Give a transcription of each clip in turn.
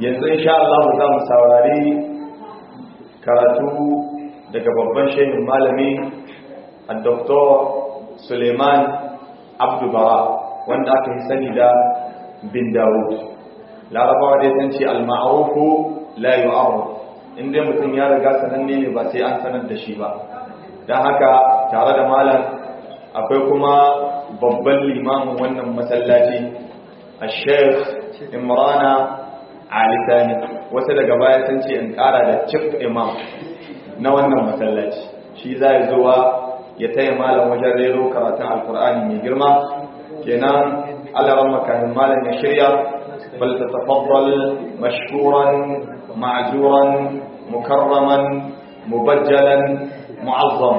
yanzu insha Allah za mu saurari karatu daga babban shehin malami a Dr. Suleiman Abdubara wanda aka yi sani da bin Dawud larabawa dai sun ce al-ma'rufu la yu'arraf inda mutum ya riga sananne ne ba sai an sanar da shi ba don haka tare da malam akwai kuma babban limamin wannan masallaci a sheikh imrana alisani wasu daga baya sun ce in kara da chief imam na wannan masallaci shi za ya zuwa ya taya malam wajen rero karatun alkur'ani mai girma kenan alaran makamin malam ya shirya bal ta tafaddal mashkuran ma'juran mukarraman mubajjalan mu'azzam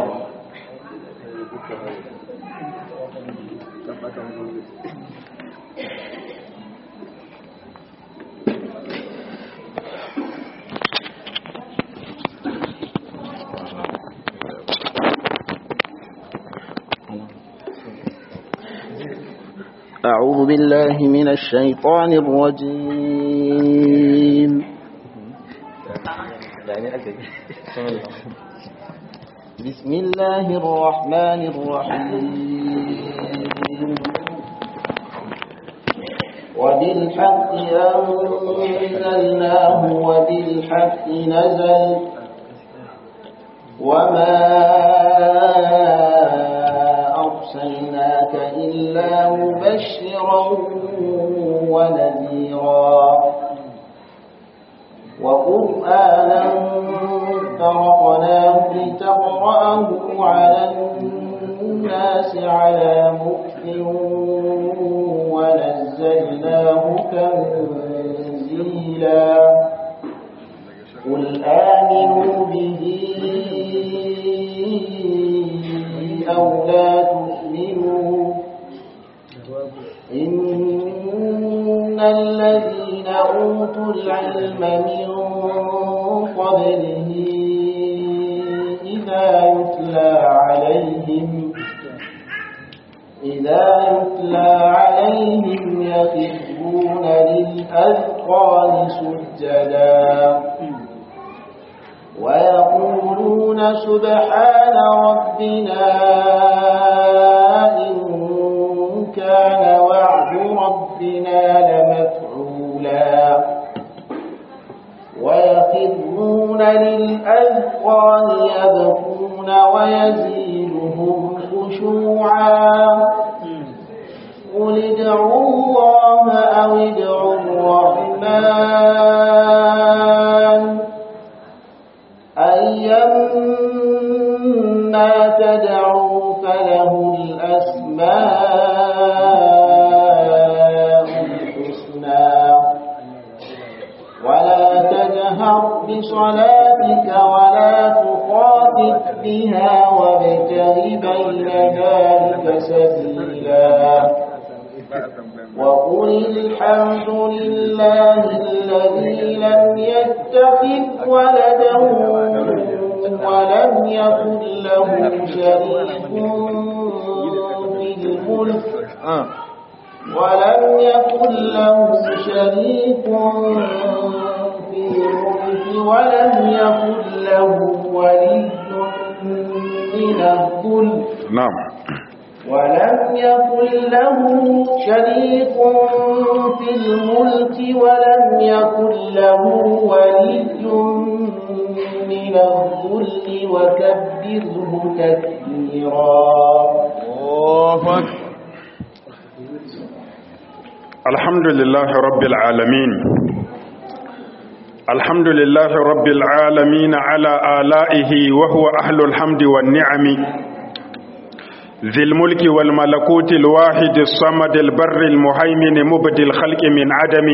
أعوذ بالله من الشيطان الرجيم بسم الله الرحمن الرحيم وبالحق أنزلناه وبالحق نزل وما أرسلناك إلا مبشرا ونذيرا وقرآنا فرقناه لتقرأه على الناس على مكت ونزلناه تنزيلا قل آمنوا به أو لا تؤمنوا إن الذين أوتوا العلم من قبله إذا يتلى عليهم إذا يتلى عليهم يخرون للأذقان سجدا ويقولون سبحان ربنا إن كان وعد ربنا لمفعولا ويخرون للأذقان يبكون ويزيدهم خشوعا قل ادعوا الله أو ادعوا الرحمن أيما تدعوا فله الأسماء الحسنى ولا تجهر بصلاتك ولا تخافت بها وابتغ بين ذلك سبيلا وقل الحمد لله الذي لم يتخذ ولدا ولم يكن له شريك في الملك ولم يكن له شريك في الملك ولم يكن له ولي من الذل نعم ولم يكن له شريك في الملك ولم يكن له ولي من الذل وكبره تكبيرا الحمد لله رب العالمين الحمد لله رب العالمين على آلائه وهو أهل الحمد والنعم ذي الملك والملكوت الواحد الصمد البر المهيمن مبدي الخلق من عدم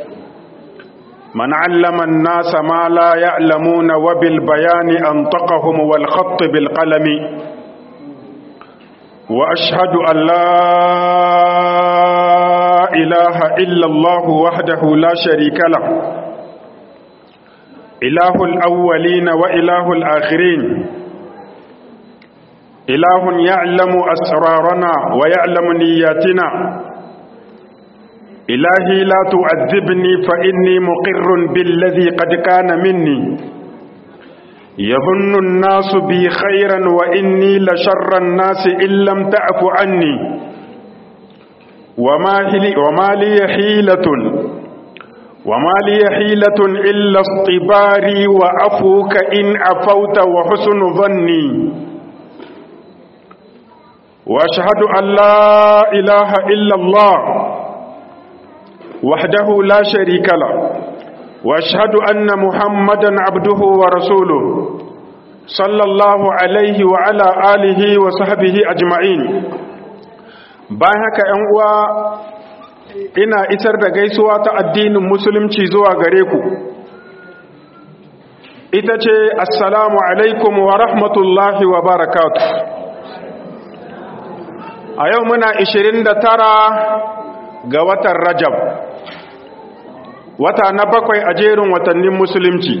من علم الناس ما لا يعلمون وبالبيان أنطقهم والخط بالقلم وأشهد أن لا إله إلا الله وحده لا شريك له إله الأولين وإله الآخرين إله يعلم أسرارنا ويعلم نياتنا إلهي لا تعذبني فإني مقر بالذي قد كان مني يظن الناس بي خيرا وإني لشر الناس إن لم تعف عني وما, وما لي حيلة وما لي حيلة إلا اصطباري وعفوك إن عفوت وحسن ظني وأشهد أن لا إله إلا الله وحده لا شريك له واشهد ان محمدا عبده ورسوله صلى الله عليه وعلى اله وصحبه اجمعين bayan haka ‘yan uwa ina isar da gaisuwa ta addinin musulunci zuwa gare ku ita ce assalamu alaikum wa rahmatullahi wa barakatu a yau muna 29 ga watan rajab wata na bakwai a jerin watannin musulunci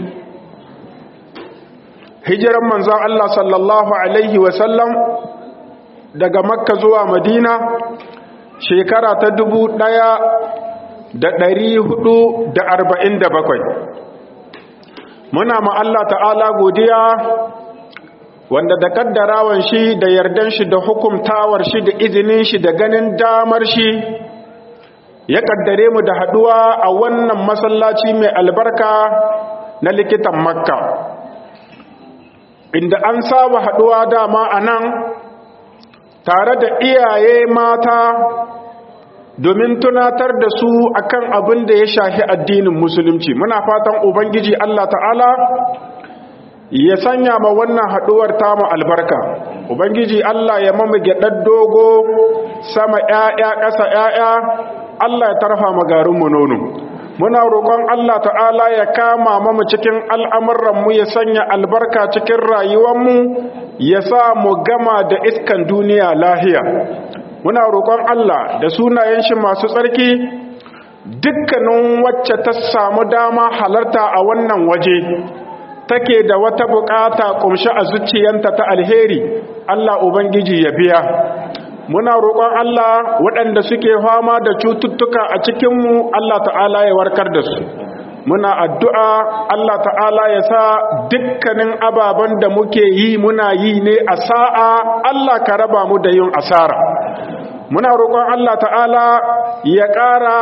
hijiran manzon Allah sallallahu alaihi wasallam daga makka zuwa madina shekara ta dubu ɗaya da ɗari hudu da arba'in da bakwai muna ma Allah ta'ala godiya wanda da kaddarawan shi da yardan shi da hukumtawar shi da izinin shi da ganin damar shi ya kaddare mu da haduwa a wannan masallaci mai albarka na likitan makka inda an saba haduwa dama a nan tare da iyaye mata domin tunatar da su akan abin da ya shafi addinin musulunci muna fatan ubangiji Allah ta'ala ya sanya ma wannan haduwar tamu albarka ubangiji Allah ya mamu gyaɗar dogo sama ƴaƴa ƙasa ƴaƴa Allah ya tarfa magarinmu nono muna roƙon Allah ta'ala ya kama mamu cikin al'amuranmu ya sanya albarka cikin rayuwanmu ya sa mu gama da iskan duniya lahiya muna roƙon Allah da sunayen shi masu tsarki dukkanin wacce ta samu dama halarta a wannan waje take da wata bukata kumshi a zuciyanta ta alheri Allah ubangiji ya biya muna roƙon Allah waɗanda suke fama da cututtuka a cikinmu Allah ta'ala ya warkar da su muna addu'a Allah ta'ala ya sa dukkanin ababen da muke yi muna yi ne a sa'a Allah ka raba mu da yin asara muna roƙon Allah ta'ala ya ƙara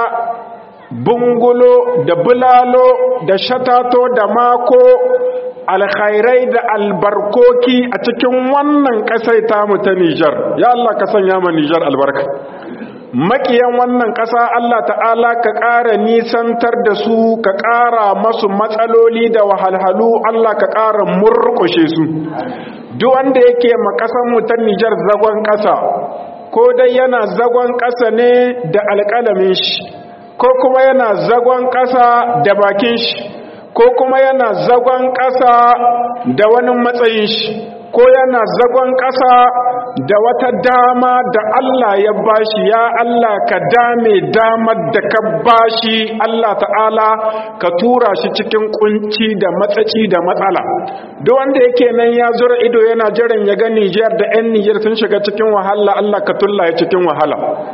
bungulo da bulalo da shatato da mako alkhairai da albarkoki a cikin wannan ƙasai tamu ta Nijar ya Allah ka sanya ma Nijar albarka makiyan wannan ƙasa Allah ta'ala ka ƙara nisantar da su ka ƙara masu matsaloli da wahalhalu Allah ka ƙara murƙushe su duk wanda yake ma ƙasar mu ta Nijar zagon ƙasa ko dai yana zagon ƙasa ne da alƙalamin shi ko kuma yana zagon ƙasa da bakin shi ko kuma yana zagon ƙasa da wani matsayin shi ko yana zagon ƙasa da wata dama da Allah ya bashi ya Allah ka dame damar da ka bashi Allah ta'ala ka tura shi cikin kunci da matsaci da matsala duk wanda yake nan ya zura ido yana jiran ya ga Nijar da 'yan Nijar sun shiga cikin wahala Allah ka tulla ya cikin wahala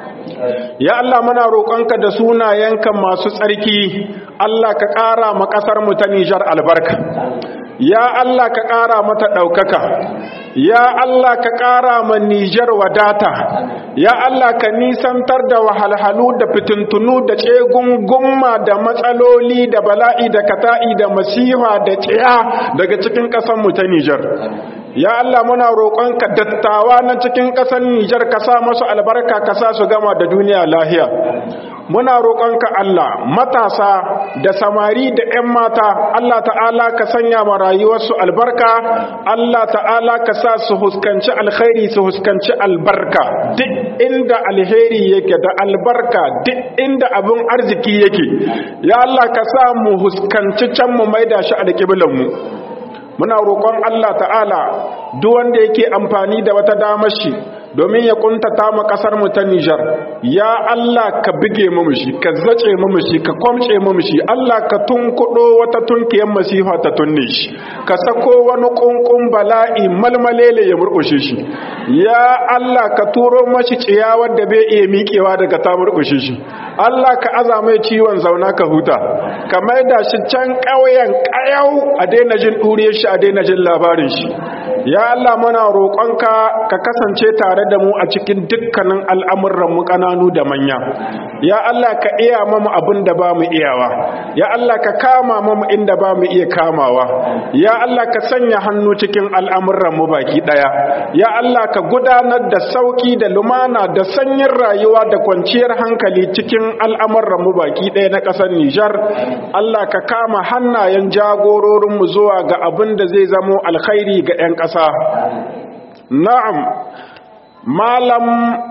ya Allah muna roƙonka da sunayenka masu tsarki Allah ka ƙara ma ƙasar mu ta Nijar albarka ya Allah ka ƙara mata ɗaukaka ya Allah ka ƙara ma Nijar wadata ya Allah ka nisantar da wahalhalu da fitintunu da tsegungumma da matsaloli da bala'i da kata'i da masiha da tsaya daga cikin ƙasarmu ta Nijar ya Allah muna roƙonka dattawa na cikin ƙasar Nijar ka sa masu albarka ka sa su gama da duniya lahiya muna roƙonka Allah matasa da samari da 'yan mata Allah ta'ala ka sanya ma rayuwarsu albarka Allah ta'ala ka sa su huskanci alkhairi su huskanci albarka duk inda alheri yake da albarka duk inda abin arziki yake ya Allah ka sa mu huskanci can mu maida shi alƙiblan mu muna roƙon Allah ta'ala duk wanda yake amfani da wata damar shi domin ya kuntata mu kasar mu ta Nijar ya Allah ka bige mu shi ka zace mu shi ka kwamce mu shi Allah ka tunkudo wata tunkiyar masifa ta tunne shi ka sako wani kunkun bala'i malmalele ya murkushe shi ya Allah ka turo mashi ciyawar da bai iya miƙewa daga ta murkushe shi Allah ka aza mai ciwon zauna ka huta ka maida shi can ƙauyen ƙayau a daina jin ɗuriyar shi a daina jin labarin shi ya Allah muna roƙonka ka kasance tare da mu a cikin dukkanin al'amuran mu ƙananu da manya ya Allah ka iya mamu abin da ba mu iyawa ya Allah ka kama mamu inda ba mu iya kamawa ya Allah ka sanya hannu cikin al'amuran mu baki ɗaya ya Allah ka gudanar da sauki da lumana da sanyin rayuwa da kwanciyar hankali cikin al'amuran mu baki ɗaya na ƙasar Nijar Allah ka kama hannayen jagororinmu zuwa ga abin da zai zamo alkhairi ga 'yan ƙasa na'am malam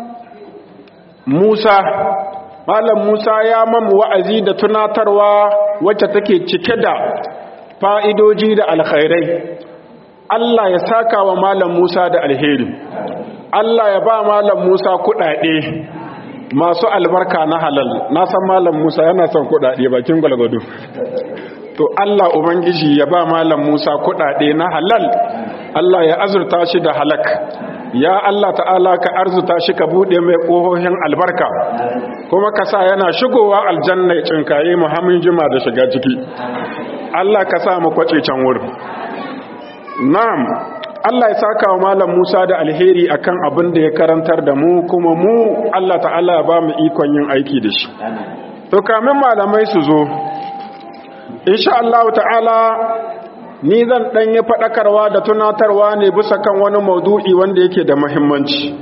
Musa malam Musa ya mamu wa'azi da tunatarwa wacce take cike da fa'idoji da alkhairai Allah ya saka wa malam Musa da alheri Allah ya ba malam Musa kuɗaɗe masu albarka na halal na san malam Musa yana son kuɗaɗe bakin gwalgwado to Allah ubangiji ya ba malam Musa kuɗaɗe na halal Allah ya azurta shi da halak ya Allah ta'ala ka arzuta shi ka bude mai ƙohohin albarka kuma ka sa yana shigowa aljanna cinkaye muhammin jima da shiga ciki Allah ka sa mu kwace can wurin na'am Allah ya saka wa malam Musa da alheri akan abin da ya karantar da mu kuma mu Allah ta'ala ba mu ikon yin aiki da shi to kamin malamai su zo insha Allah ta'ala ni zan dan yi fadakarwa da tunatarwa ne bisa kan wani maudu'i wanda yake da muhimmanci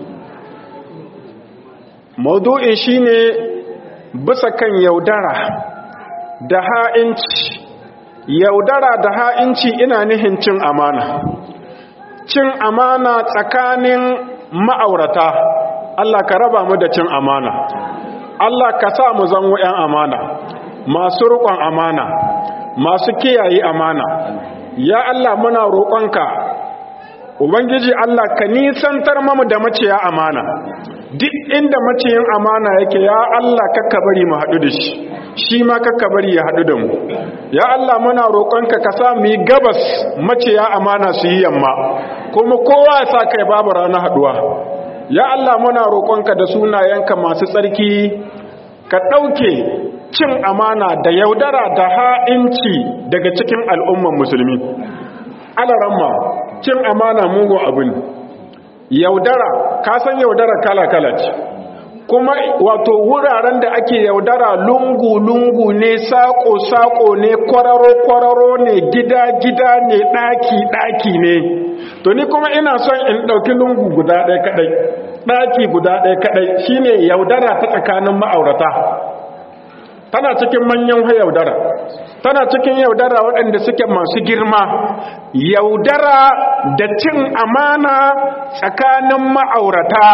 maudu'in shine bisa kan yaudara da ha'inci yaudara da ha'inci ina nihin cin amana cin amana tsakanin ma'aurata Allah ka raba mu da cin amana Allah ka sa mu zango 'yan amana masu riƙon amana masu kiyaye amana ya Allah muna roƙonka ubangiji Allah ka nisantar mamu da maciya amana duk inda maciyin amana yake ya Allah kakka bari mu haɗu da shi shi ma kakka bari ya haɗu da mu ya Allah muna roƙonka ka sa mu yi gabas maciya amana su yi yamma kuma kowa ya sa kai babu rana haɗuwa ya Allah muna roƙonka da sunayenka masu tsarki ka ɗauke cin amana da yaudara da ha'inci daga cikin al'umman musulmi alaramma cin amana mugun abin yaudara ka san yaudara kala-kala ce kuma wato wuraren da ake yaudara lungu-lungu ne sako-sako ne kwararo-kwararo ne gida-gida ne ɗaki-ɗaki ne to ni kuma ina son in ɗauki lungu guda ɗaya kaɗai ɗaki guda ɗaya kaɗai shine yaudara ta tsakanin ma'aurata tana cikin manyan yaudara tana cikin yaudara waɗanda suke masu girma yaudara da cin amana tsakanin ma'aurata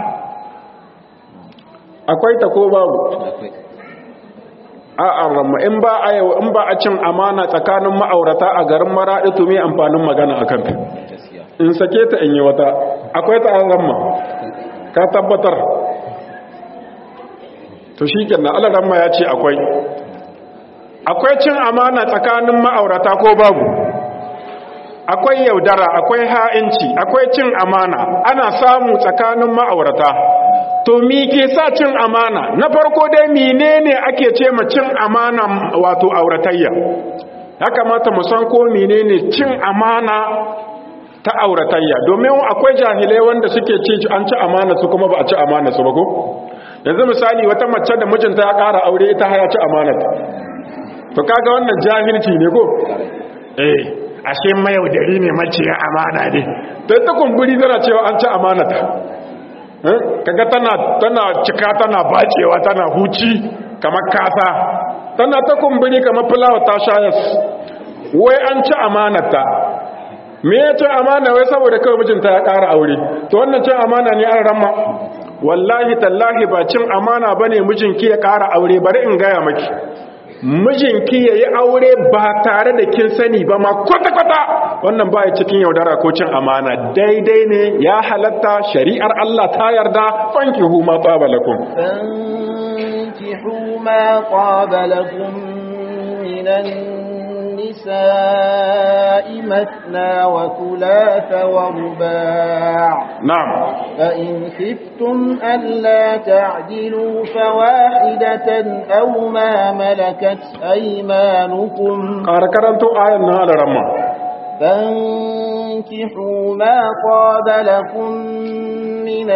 akwai ta ko babu a'a ramma in ba a yau in ba a cin amana tsakanin ma'aurata a garin maraɗi to me amfanin magana akan ta in sake ta in yi wata akwai ta ramma ka tabbatar to shi kenan alaramma ya ce akwai akwai cin amana tsakanin ma'aurata ko babu akwai yaudara akwai ha'inci akwai cin amana ana samu tsakanin ma'aurata to mi ke sa cin amana na farko dai menene ake ce ma cin amana wato auratayya ya kamata mu san ko menene cin amana ta auratayya domin akwai jahilai wanda suke ce an ci amana su kuma ba a ci amana su ba ko yanzu misali wata mace da mijinta ya ƙara aure ita haya ci amanata to kaga wannan jahilci ne ko eh ashe mayaudari ne mace ya amana ne to ita kumburi tana cewa an ci amanata kaga tana tana cika tana bacewa tana huci kamar kasa tana ta kumburi kamar fulawa ta shayas wai an ci amanata me ya ci amana wai saboda kawai mijinta ya ƙara aure to wannan cin amana ne an ramma wallahi tallahi ba cin amana bane mijinki ya ƙara aure bari in gaya maki mijinki ya yi aure ba tare da kin sani ba ma kwata-kwata wannan ba ya cikin yaudara ko cin amana daidai ne ya halatta shari'ar Allah ta yarda fanki huma tsabalakun فانكحوا ما طاب لكم من النساء مثنى وثلاث ورباع na'am فإن خفتم ألا تعدلوا فواحدة أو ما ملكت أيمانكم ƙara karanto ayan na alaramma فانكحوا ما طاب لكم من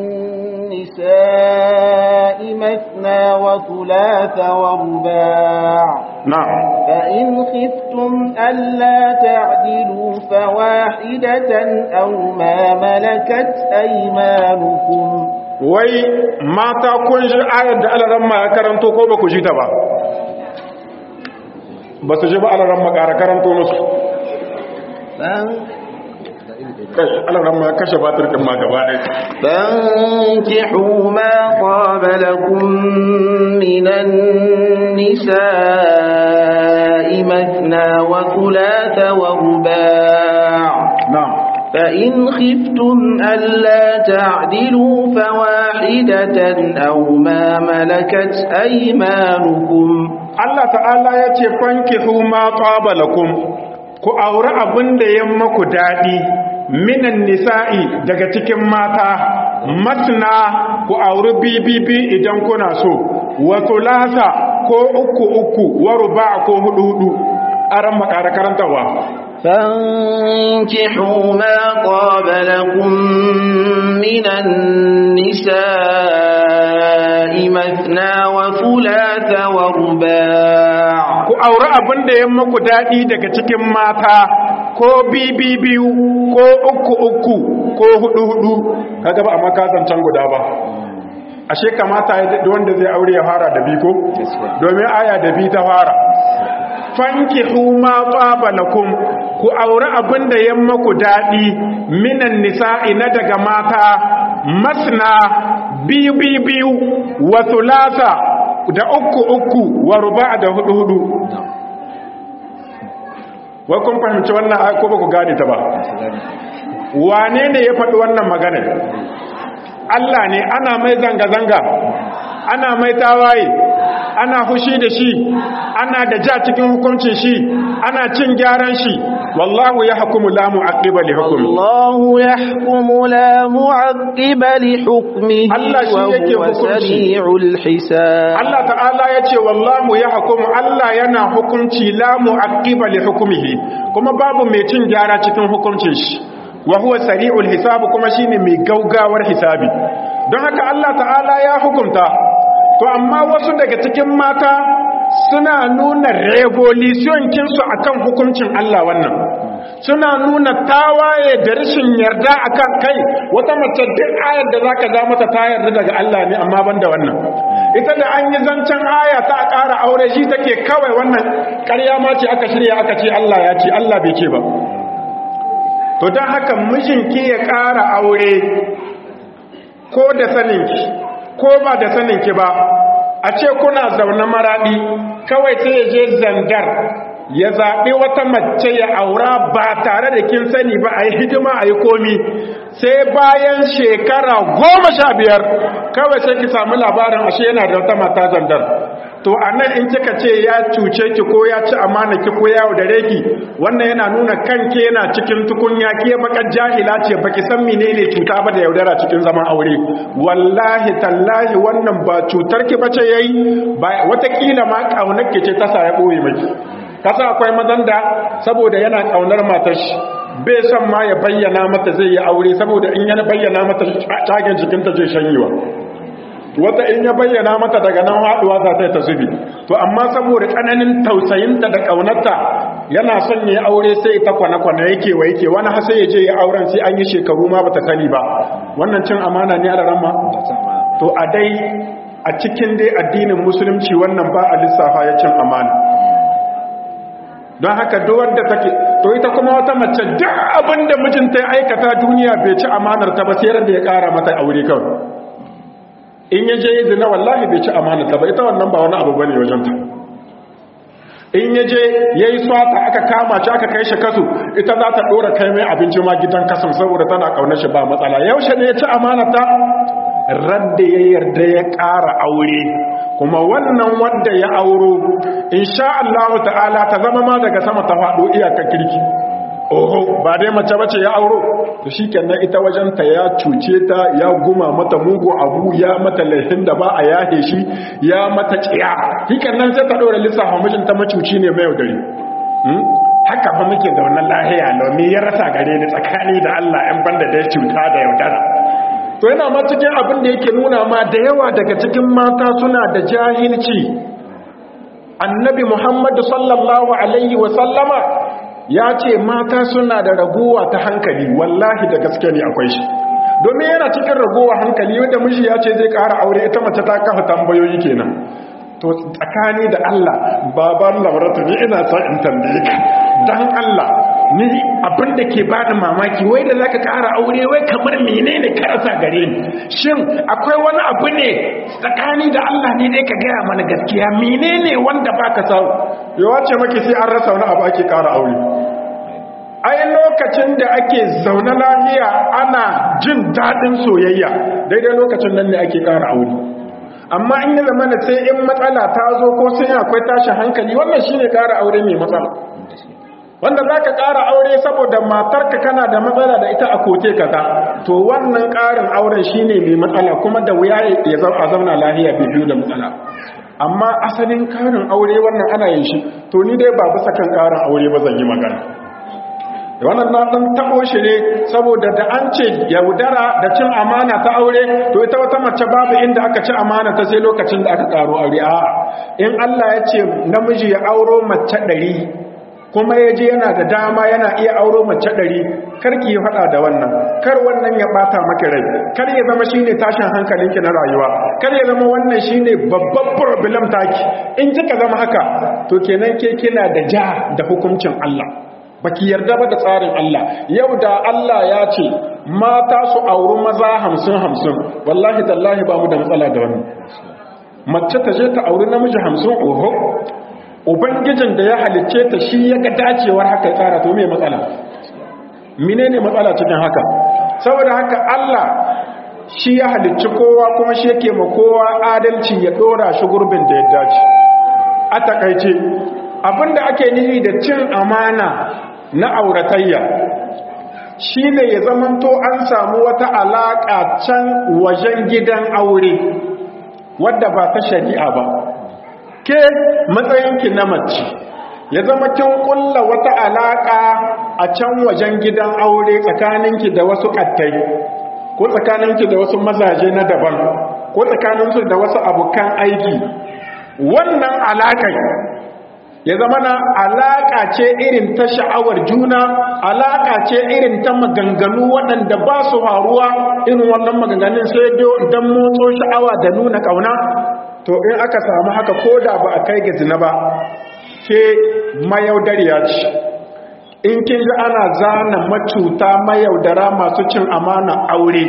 النساء مثنى وثلاث ورباع na'am فإن خفتم ألا تعدلوا فواحدة أو ما ملكت أيمانكم wai mata kun ji ayar da alaramma ya karanto ko ba ku ji ta ba ba su ji ba alaramma ƙara karanto musu فان- kai alaramma ya kashe batir ɗin ma gaba ɗaya فانكحوا ما طاب لكم من النساء مثنى وثلاث ورباع na'am فإن خفتم ألا تعدلوا فواحدة أو ما ملكت أيمانكم Allah ta'ala ya ce fankihu ma taba lakum ku aure abin da ya maku daɗi minan nisa'i daga cikin mata masna ku aure bibibi idan kuna so wa thulatha ko uku uku wa ruba' ko hudu hudu aran makara karantawa فانكحوا ما طاب لكم من النساء مثنى وثلاث ورباع ku aure abin da ya maku daɗi daga cikin mata ko bibibiyu ko uku uku ko hudu hudu kaga ba amma kasancan guda ba ashe kamata ya daɗi wanda zai aure ya fara da biko domin aya da bi ta fara fankihu ma tsaba lakum ku aure abin da ya maku daɗi minan nisa'i na daga mata masna biyu biyu biyu wa thulatha da uku uku wa ruba da hudu hudu wai kun fahimci wannan aya ko ba ku gane ta ba wane ne ya faɗi wannan magana Allah ne ana mai zanga-zanga ana mai tawaye ana fushi da shi ana da ja cikin hukuncin shi ana cin gyaran shi wallahu ya hukumu la mu'aqqiba li hukmi الله يحكم لا معقب لحكمه Allah shi yake وهو hukunci. سريع الحساب Allah ta'ala ya ce wallahu ya hukumu Allah yana hukunci la mu'aqqiba li hukmihi kuma babu mai cin gyara cikin hukuncin shi wa huwa sari'ul hisab kuma shine mai gaugawar hisabi don haka Allah ta'ala ya hukunta to amma wasu daga cikin mata suna nuna revolution kinsu akan hukuncin Allah wannan suna nuna tawaye da rashin yarda akan kai wata mace duk ayar da zaka ga mata ta yarda daga Allah ne amma banda wannan ita da an yi zancen aya ta ƙara aure shi take kawai wannan ƙarya ma ce aka shirya aka ce Allah ya ce Allah bai ce ba to don haka mijinki ya ƙara aure ko da saninki ko ba da saninki ba a ce kuna zaune maraɗi kawai sai ya je zandar ya zaɓi wata mace ya aura ba tare da kin sani ba a yi hidima a yi komi sai bayan shekara goma sha biyar kawai sai ki samu labarin ashe yana da wata mata zandar to a nan in kika ce ya cuce ki ko ya ci amana ki ko ya yaudare ki wannan yana nuna kanke yana cikin tukunya ke bakar jahila ce baki san menene cuta ba da yaudara cikin zaman aure wallahi tallahi wannan ba cutar ki bace yayi ba watakila ma kaunar ki ce ta sa ya boye miki kasa akwai mazan da saboda yana kaunar matar shi bai san ma ya bayyana mata zai yi aure saboda in yana bayyana mata tagen jikinta zai shanyewa wata in ya bayyana mata daga nan haɗuwa za ta yi ta zubi to amma saboda tsananin tausayinta da ƙaunarta yana son ya aure sai ta kwana-kwana yake wa yake wani hasa ya je ya auren sai an yi shekaru ma bata sani ba wannan cin amana ne a rama to a dai a cikin dai addinin musulunci wannan ba a lissafa ya cin amana don haka duwar da take to ita kuma wata mace duk abin da mijinta ya aikata duniya bai ci amanar ta ba sai da ya kara mata aure kawai in ya je zina wallahi bai ci amana ta ba ita wannan ba wani abu bane wajen ta in ya je ya yi swata aka kama shi aka kai shi kasu ita za ta ɗora kai mai abinci ma gidan kasan saboda tana ƙaunar shi ba matsala yaushe ne ya ci amanata radda ya yarda ya ƙara aure kuma wannan wanda ya auro insha Allah ta'ala ta zama ma daga sama ta faɗo iyakar kirki oho ba dai mace bace ya auro to shikenan ita wajen ta ya cuce ta ya guma mata mugu abu ya mata laifin da ba a yahe shi ya mata tsiya shikenan sai ta dora lissafa mijin ta macuci ne mai yaudari haka fa muke da wannan lahiya lomi ya rasa gare ni tsakani da Allah ɗan banda da ya cuta da yaudara to yana ma cikin abin da yake nuna ma da yawa daga cikin mata suna da jahilci annabi muhammadu sallallahu alaihi wasallama ya ce mata suna da raguwa ta hankali wallahi da gaske ne akwai shi domin yana cikin raguwa hankali wanda miji ya ce zai ƙara aure ita mace ta kafa tambayoyi kenan to tsakani da Allah baban labaratu ni ina son in tambaye ka dan Allah ni abin da ke bani mamaki wai da zaka ƙara aure wai kamar menene ka rasa gare ni shin akwai wani abu ne tsakani da Allah ne dai ka gaya mana gaskiya menene wanda baka samu yawa ce maki sai an rasa wani abu ake ƙara aure ai lokacin da ake zaune lafiya ana jin daɗin soyayya daidai lokacin nan ne ake ƙara aure amma in yi zama sai in matsala ta zo ko sai akwai tashin hankali wannan shine ƙara aure mai matsala wanda za ka ƙara aure saboda matarka kana da matsala da ita a kote kaza to wannan ƙarin auren shine mai matsala kuma da wuya ya zauna lahiya biyu da matsala amma asalin ƙarin aure wannan ana yin shi to ni dai ba bisa kan ƙarin aure ba zan yi magana wannan na dan tabo shi ne saboda da an ce yaudara da cin amana ta aure to ita wata mace babu inda aka ci amana ta sai lokacin da aka karo aure a in Allah ya ce namiji ya auro mace ɗari kuma ya je yana da dama yana iya auro mace ɗari kar ki yi faɗa da wannan kar wannan ya ɓata maki rai kar ya zama shine tashin hankalinki na rayuwa kar ya zama wannan shine babban problem taki in kika zama haka to kenan ke kina da ja da hukuncin Allah baki yarda ba da tsarin Allah yau da Allah ya ce mata su auri maza hamsin hamsin wallahi tallahi ba mu da matsala da wannan mace ta je ta auri namiji hamsin oho ubangijin da ya halicce ta shi ya ga dacewar haka tsara to me matsala menene matsala cikin haka saboda haka Allah shi ya halicci kowa kuma shi yake ma kowa adalci ya dora shi gurbin da ya dace a takaice abinda ake nufi da cin amana na auratayya shi ne ya zamanto an samu wata alaƙa can wajen gidan aure wadda ba ta shari'a ba ke matsayinki na mace ya zama kin kulla wata alaƙa a can wajen gidan aure tsakaninki da wasu ƙattai ko tsakaninki da wasu mazaje na daban ko tsakaninsu da wasu abokan aiki wannan alaƙar ya zama na alaƙa ce irin ta sha'awar juna alaƙa ce irin ta maganganu waɗanda ba su faruwa irin wannan maganganun sai don motso sha'awa da nuna ƙauna to in aka samu haka ko da ba a kai ga zina ba ke mayaudariya ce in kin ji ana zana macuta mayaudara masu cin amana aure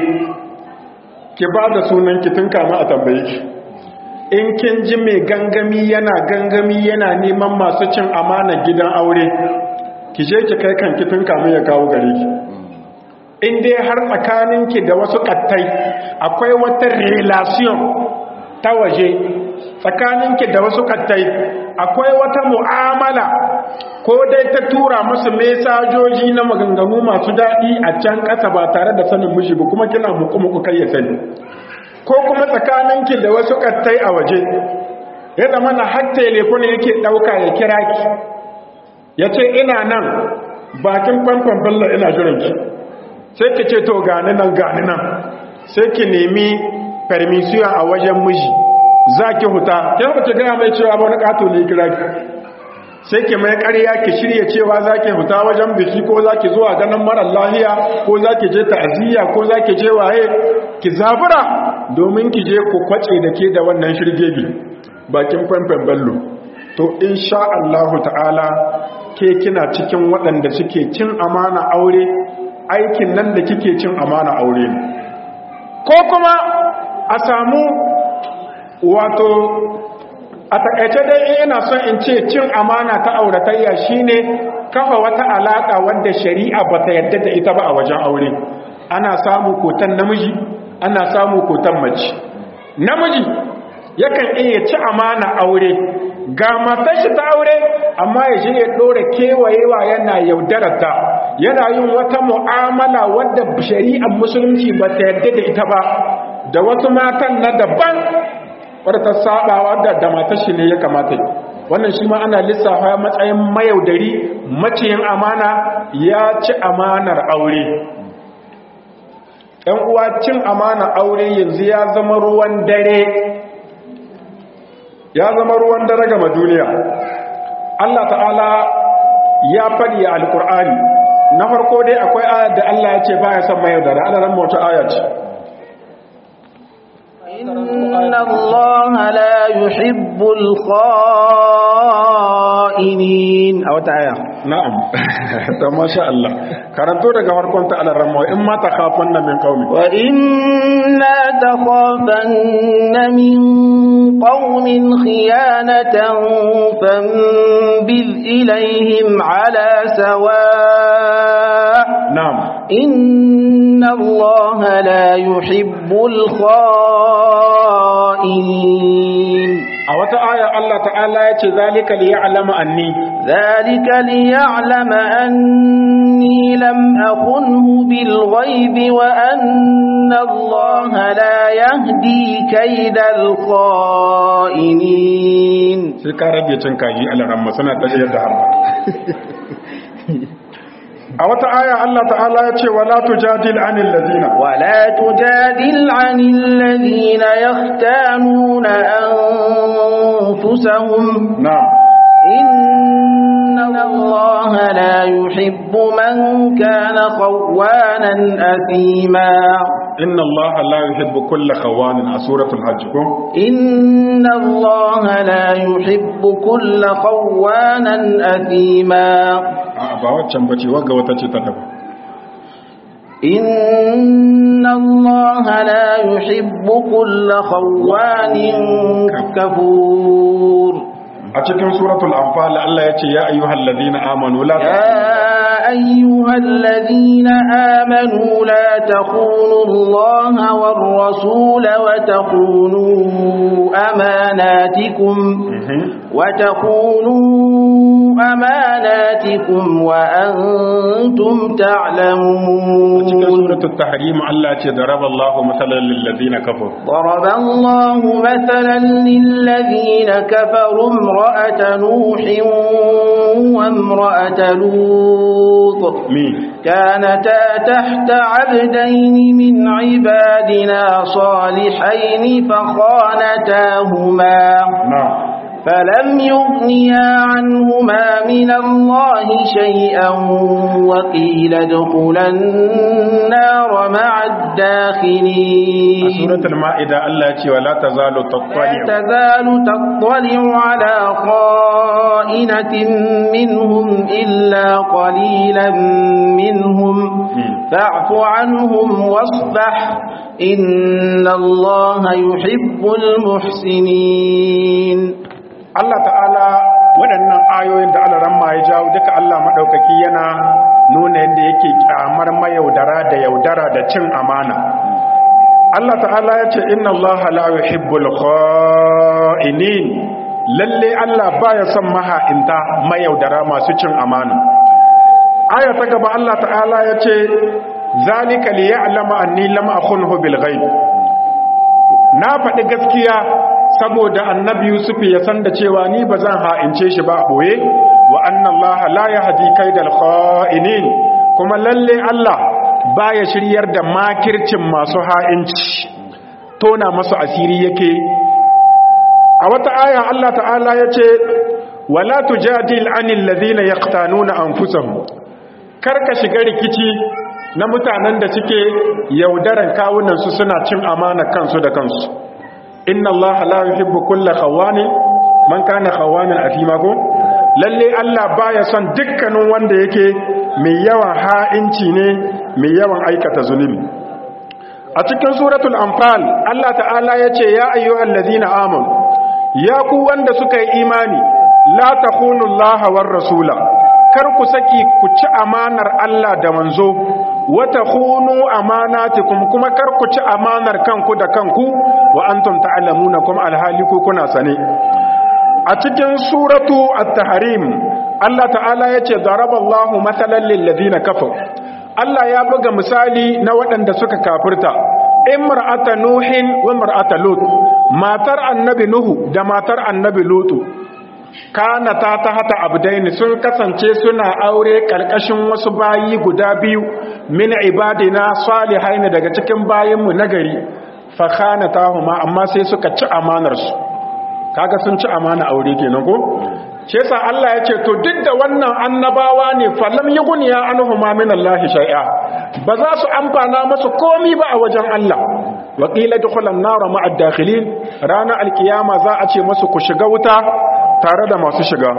ki ba da sunan ki tun kama a tambaye ki in kin ji mai gangami yana gangami yana neman masu cin amana gidan aure ki je ki kai kanki tun kamun ya kawo gare ki in dai har tsakaninki da wasu kattai akwai wata relation ta waje tsakaninki da wasu kattai akwai wata mu'amala ko dai ta tura musu mesajoji na maganganu masu daɗi a can ƙasa ba tare da sanin mishi ba kuma kina muku-muku kai ya sani ko kuma tsakaninki da wasu kattai a waje ya zama na har telefon yake ɗauka ya kira ki ya ce ina nan bakin famfan bello ina jiranki sai ki ce to gani nan gani nan sai ki nemi permission a wajen miji za ki huta ta yi ki gaya mai cewa wani ƙato ne kira ki sai ki mai ƙarya ki shirya cewa za ki huta wajen biki ko za ki zuwa ganin marar lahiya ko za ki je ta'aziyya ko za ki je waye ki zabura domin ki je ku kwace da ke da wannan shirgegi bakin famfan bello to insha Allah ta'ala ke kina cikin waɗanda suke cin amana aure aikin nan da kike cin amana aure ne ko kuma a samu wato a takaice dai ina son in ce cin amana ta auratayya shine kafa wata alaka wanda shari'a bata yadda da ita ba a wajen aure ana samu kotan namiji ana samu kotan mace namiji yakan iya ci amana aure ga matar shi ta aure amma ya je ya dora kewayewa yana yaudarata yana yin wata mu'amala wadda shari'ar musulunci ba ta yarda da ita ba da wasu matan na daban wadda ta saba wadda da matar shi ne ya kamata yi wannan shi ma ana lissafa matsayin mayaudari maciyin amana ya ci amanar aure ‘yan uwa cin amana aure yanzu ya zama ruwan dare ya zama ruwan dare gama duniya Allah ta'ala ya faɗi a alƙur'ani na farko dai akwai ayar da Allah ya ce ba ya son mayar da ra'ada ran mawata ayar ce إن الله لا يحب الخائنين أو تعالى na'am ta masha Allah karanto daga farkon ta alaran mawa in ma ta kafan min qaumi وإما تخافن من قوم خيانة فانبذ إليهم على سواء na'am إن الله لا يحب الخائنين a wata aya Allah ta'ala ya ce zalika li ya'lama anni ذلك ليعلم أني لم أخنه بالغيب وأن الله لا يهدي كيد الخائنين sai ka rage cin kaji alaran masana ta yadda harba a wata aya Allah ta'ala ya ce wala tujadil anil ladina ولا تجادل عن الذين يختانون أنفسهم na'am إن الله لا يحب من كان خوانا أثيما inna Allah la yuhibbu kulla khawanin a suratul hajj ko إن الله لا يحب كل خوانا أثيما a ba waccan bace wagga wata ce ta daban إن الله لا يحب كل خوان كفور a cikin suratul anfal Allah ya ce ya ayyuhal ladina amanu la يا أيها الذين آمنوا لا تخونوا الله والرسول وتخونوا أماناتكم وتخونوا أماناتكم وأنتم cikin تعلمون suratul tahrim Allah ya ce daraballahu masalan lil ladina kafaru ضرب الله مثلا للذين كفروا امرأة نوح وامرأة لوط mi كانتا تحت عبدين من عبادنا صالحين فخانتاهما na'am فلم يغنيا عنهما من الله شيئا وقيل ادخلا النار مع a الداخلين suratul ma'ida Allah ya ce wala tazalu لا tattali'u تزال تطلع على خائنة منهم إلا قليلا منهم فاعف عنهم واصفح إن الله يحب المحسنين Allah ta'ala waɗannan ayoyin da Allah ramma ya jawo duka Allah maɗaukaki yana nuna yadda yake kyamar mayaudara da yaudara da cin amana Allah ta'ala ya ce inna Allah la yuhibbul kha'inin lalle Allah baya son maha'inta mayaudara masu cin amana aya ta gaba Allah ta'ala ya ce zalika li ya'lama anni lam akhunhu bil ghaib na faɗi gaskiya saboda annabi Yusuf ya san da cewa ni ba zan ha'ince shi ba boye wa anna Allah la yahdi kaidal kha'inin kuma lalle Allah baya shiryar da makircin masu ha'inci tona masu asiri yake a wata aya Allah ta'ala ya ce wala tujadil anil ladhina yaqtanuna anfusahum karka shiga rikici na mutanen da suke yaudaran kawunansu suna cin amana kansu da kansu inna allaha la yuhibbu kulla khawanin man kana khawanan afima ko lalle Allah baya son dukkanin wanda yake mai yawan ha'inci ne mai yawan aikata zunubi a cikin suratul anfal Allah ta'ala yace ya ayyuhal ladina amanu ya ku wanda suka yi imani la takhunu Allah war rasula kar ku saki ku ci amanar Allah da manzo wa takhunu amanatikum kuma kar ku ci amanar kanku da kanku wa antum ta'lamuna kuma alhali ku kuna sane a cikin suratu at-tahrim Allah ta'ala yace daraballahu matalan lil ladina kafaru Allah ya buga misali na waɗanda suka kafirta imra'ata nuhin wa imra'ata lut matar annabi nuhu da matar annabi lutu kana ta ta hata abdaini sun kasance suna aure karkashin wasu bayi guda biyu min ibadina salihaini daga cikin bayinmu nagari fa khanatahuma amma sai suka ci amanar su kaga sun ci amana aure kenan ko shi yasa Allah ya ce to duk da wannan annabawa ne falam yughniya anhuma min Allah shay'a ba za su amfana masu komi ba a wajen Allah wa qila dukhulan nar ma'a dakhilin rana alkiyama za a ce masu ku shiga wuta tare da masu shiga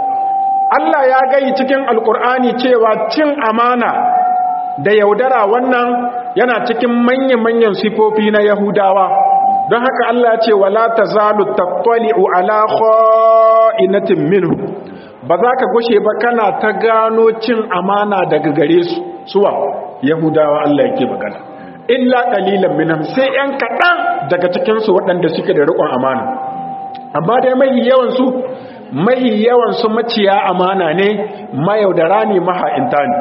Allah ya gayi cikin alkur'ani cewa cin amana da yaudara wannan yana cikin manyan-manyan sifofi na yahudawa don haka Allah ya ce wala tazalu tattali'u ala kha'inatin minhu ba za ka gushe ba kana ta gano cin amana daga gare su suwa yahudawa Allah yake magana illa qalilan minhum sai yan kaɗan daga cikin su waɗanda suke da riƙon amana amma dai mai yawan su mai yawan su maciya amana ne mayaudara ne maha'inta ne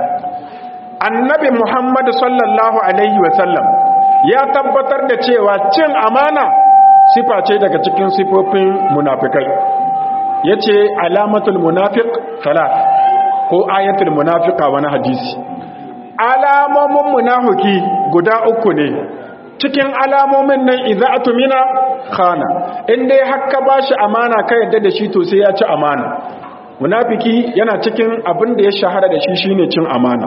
annabi Muhammad sallallahu alaihi wa sallam ya tabbatar da cewa cin amana sifa ce daga cikin sifofin munafikai yace alamatul munafiq salat ko ayatul munafiqa wani hadisi alamomin munafiki guda uku ne cikin alamomin nan idza atumina khana in dai hakka bashi amana ka yadda da shi to sai ya ci amana munafiki yana cikin abin da ya shahara da shi shine cin amana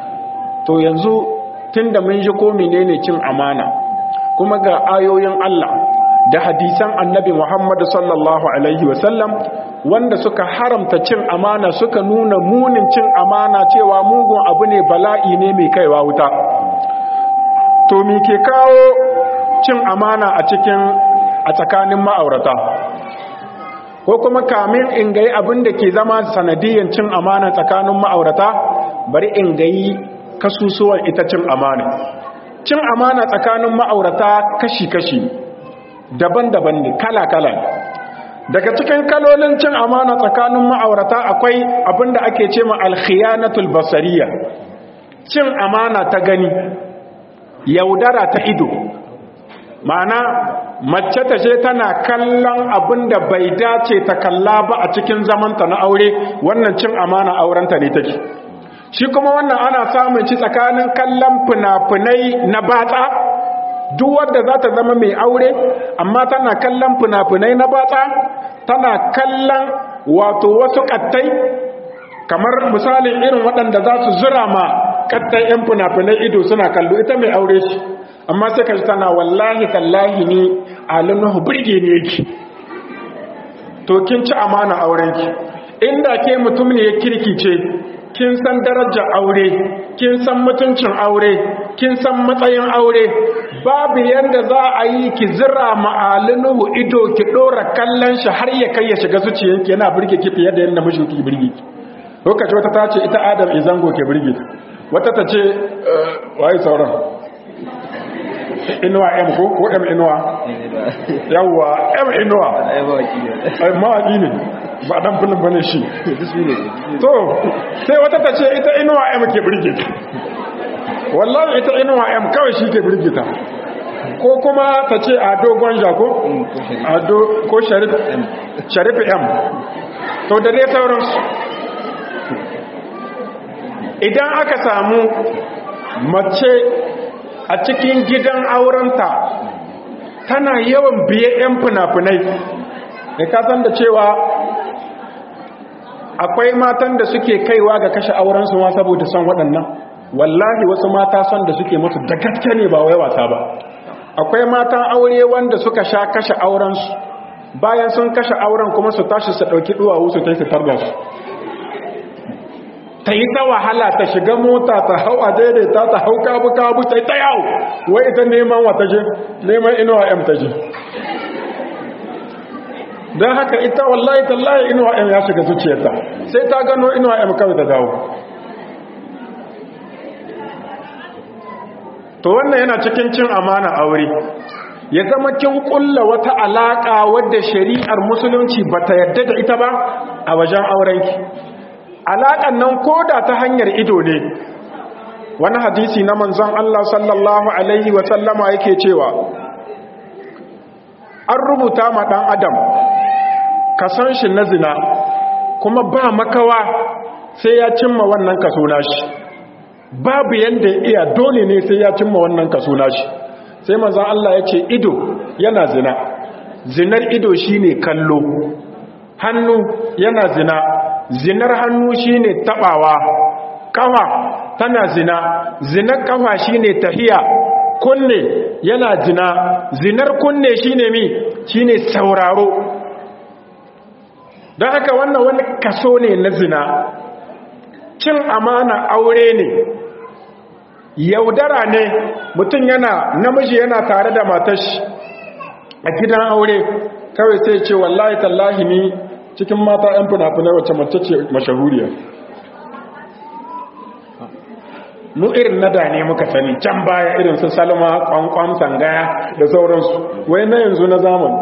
to yanzu tunda mun ji ko menene cin amana kuma ga ayoyin Allah da hadisan annabi Muhammad sallallahu alaihi wasallam wanda suka haramta cin amana suka nuna munin cin amana cewa mugun abu ne bala'i ne mai kaiwa wuta to me ke kawo cin amana a cikin a tsakanin ma'aurata ko kuma kamin in gayi abin da ke zama sanadiyan cin amana tsakanin ma'aurata bari in gayi kasusuwan ita cin amana cin amana tsakanin ma'aurata kashi-kashi daban-daban ne kala-kala daga cikin kalolin cin amana tsakanin ma'aurata akwai abinda ake ce ma alkhiyanatul basariya cin amana ta gani yaudara ta ido ma'ana mace ta ce tana kallon abinda bai dace ta kalla ba a cikin zamanta na aure wannan cin amana aurenta ne take shi kuma wannan ana samun ci tsakanin kallon fina-finai na batsa duk wadda za ta zama mai aure amma tana kallon fina-finai na batsa tana kallon wato wasu kattai kamar misalin irin waɗanda za su zura ma kattai 'yan fina-finai ido suna kallo ita mai aure shi amma sai ka tana wallahi tallahi ni alinuhu birge ne yake to kin ci amana aurenki inda ke mutum ne ya kirkice kin san darajar aure kin san mutuncin aure kin san matsayin aure babu yanda za a yi ki zira ma'alinuhu ido ki dora kallon shi har ya kai ya shiga zuciyanki yana burge ki fiye da yadda mijinki ki burge ki lokaci wata ta ce ita adam izango ke burge ta wata ta ce waye sauran inuwa m ko ko m inuwa yawwa m inuwa mawaki ne ba dan filin bane shi to sai wata ta ce ita inuwa m ke birgita wallahi ita inuwa m kawai shi ke birgita ko kuma ta ce a dogon jako ado ko sharif sharif m to da dai sauransu idan aka samu mace a cikin gidan aurenta tana yawan biye 'yan fina-finai da kasan da cewa akwai matan da suke kaiwa ga kashe aurensu ma saboda son waɗannan wallahi wasu mata son da suke musu da gaske ne ba wai wasa ba akwai matan aure wanda suka sha kashe aurensu bayan sun kashe auren kuma su tashi su ɗauki duwawu su ta su tarda su ta yi ta wahala ta shiga mota ta hau a daidaita ta hau kabu-kabu ta yi ta yawo wai ita neman wata je neman inuwa m ta je don haka ita wallahi tallahi inuwa m ya shiga zuciyarta sai ta gano inuwa m kawai ta dawo to wannan yana cikin cin amana aure ya zama kin kulla wata alaka wadda shari'ar musulunci bata yadda da ita ba a wajen aurenki alakan nan koda ta hanyar ido ne wani hadisi na manzon Allah sallallahu alaihi wa sallama yake cewa an rubuta ma dan adam kasan shi na zina kuma ba makawa sai ya cimma wannan kaso nashi babu yanda ya iya dole ne sai ya cimma wannan kaso nashi sai manzon Allah ya ce ido yana zina zinar ido shine kallo hannu yana zina zinar hannu shine tabawa kafa tana zina zinar kafa shine tahiya kunne yana zina zinar kunne shine mi shine sauraro don haka wannan wani kaso ne na zina cin amana aure ne yaudara ne mutum yana namiji yana tare da matashi a gidan aure kawai sai ce wallahi tallahi ni cikin mata 'yan fina-finai wacce mace ce mashahuriya mu irin na da ne muka sani can baya irin su salma kwankwan sangaya da sauransu wai na yanzu na zamani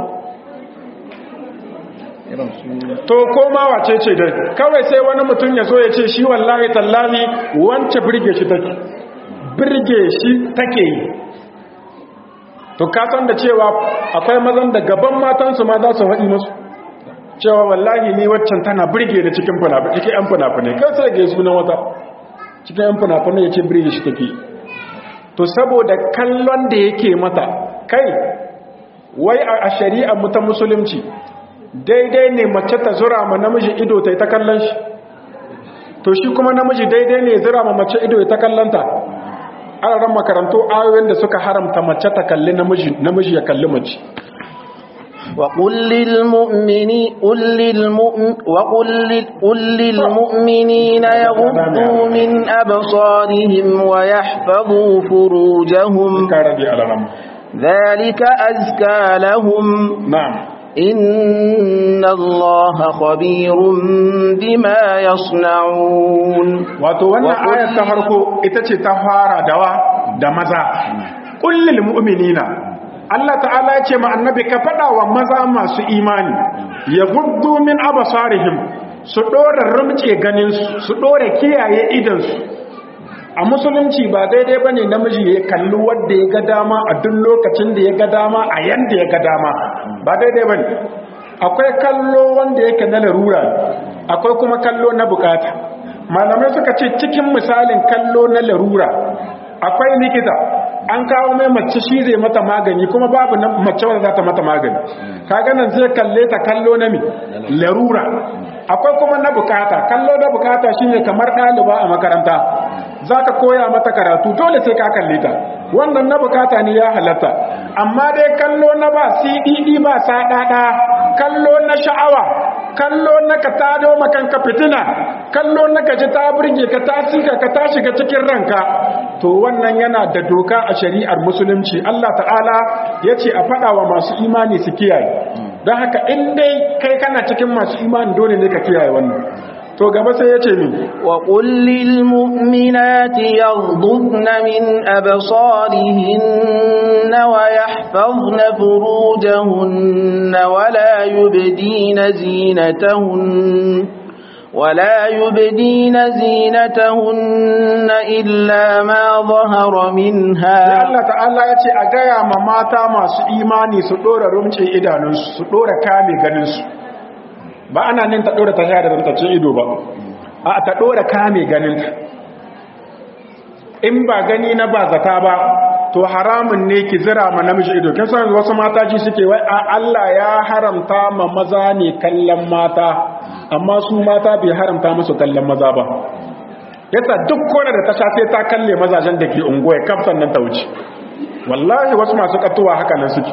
to koma wace ce dai kawai sai wani mutum ya zo ya ce shi wallahi tallahi wance birge shi take birge shi take yi to kasan da cewa akwai mazan da gaban matansu ma za su haɗi musu cewa wallahi ni waccan tana birge da cikin fina-finai cikin 'yan fina-finai kan sai ga sunan wata cikin 'yan fina-finai ya ce birge shi take to saboda kallon da yake mata kai wai a shari'a mu ta musulunci daidai ne mace ta zura ma namiji ido ta yi ta kallon shi to shi kuma namiji daidai ne zura ma mace ido ya ta kallonta ana ran makarantu ayoyin da suka haramta mace ta kalli namiji namiji ya kalli mace وقل للمؤمنين قل للمؤمن وقل قل للمؤمنين يغضوا من أبصارهم ويحفظوا فروجهم ذلك أزكى لهم نعم إن الله خبير بما يصنعون wato wannan ayar ta farko ita ce ta fara dawa da maza kullil mu'minina Allah ta'ala ya ce ma annabi ka faɗa wa maza masu imani ya guddu min abasarihim su ɗora rumce ganin su ɗora kiyaye idansu a musulunci ba daidai bane namiji ya kalli wanda ya ga dama a duk lokacin da ya ga dama a yanda ya ga dama ba daidai bane akwai kallo wanda yake na larura akwai kuma kallo na bukata malamai suka ce cikin misalin kallo na larura akwai likita an kawo mai mace shi zai mata magani kuma babu mace wanda za ta mata magani kaga nan zai kalle ta kallo na mi larura akwai kuma na bukata kallo na bukata shine kamar ɗaliba a makaranta za ka koya mata karatu dole sai ka kalle ta wannan na bukata ne ya halatta amma dai kallo na ba cdd ba saɗaɗa kallo na sha'awa kallo na ka tado makanka fitina kallo na ka ji ta burge ka ta sika ka ta shiga cikin ranka to wannan yana da doka a shari'ar musulunci Allah ta'ala ya ce a faɗa wa masu imani su kiyaye don haka in dai kai kana cikin masu imani dole ne ka kiyaye wannan to gaba sai ya ce min wa kullil mu'minati yaghdudna min absarihinna wa yahfazna furujahunna wa la yubdina zinatahunna ولا يبدين زينتهن إلا ما ظهر منها Allah ta'ala ya ce a gaya ma mata masu imani su ɗora rumce idanunsu su ɗora kame ganinsu ba ana nin ta ɗora ta sha da rantacin ido ba a ta ɗora kame ganinta in ba gani na ba zata ba to haramun ne ki zira ma namiji ido kin san wasu mata ji suke wai a Allah ya haramta ma maza ne kallon mata amma su mata bai haramta musu kallon maza ba yasa duk kona da ta sha sai ta kalle mazajen da ke unguwa kafsan nan ta wuce wallahi wasu masu katuwa haka nan suke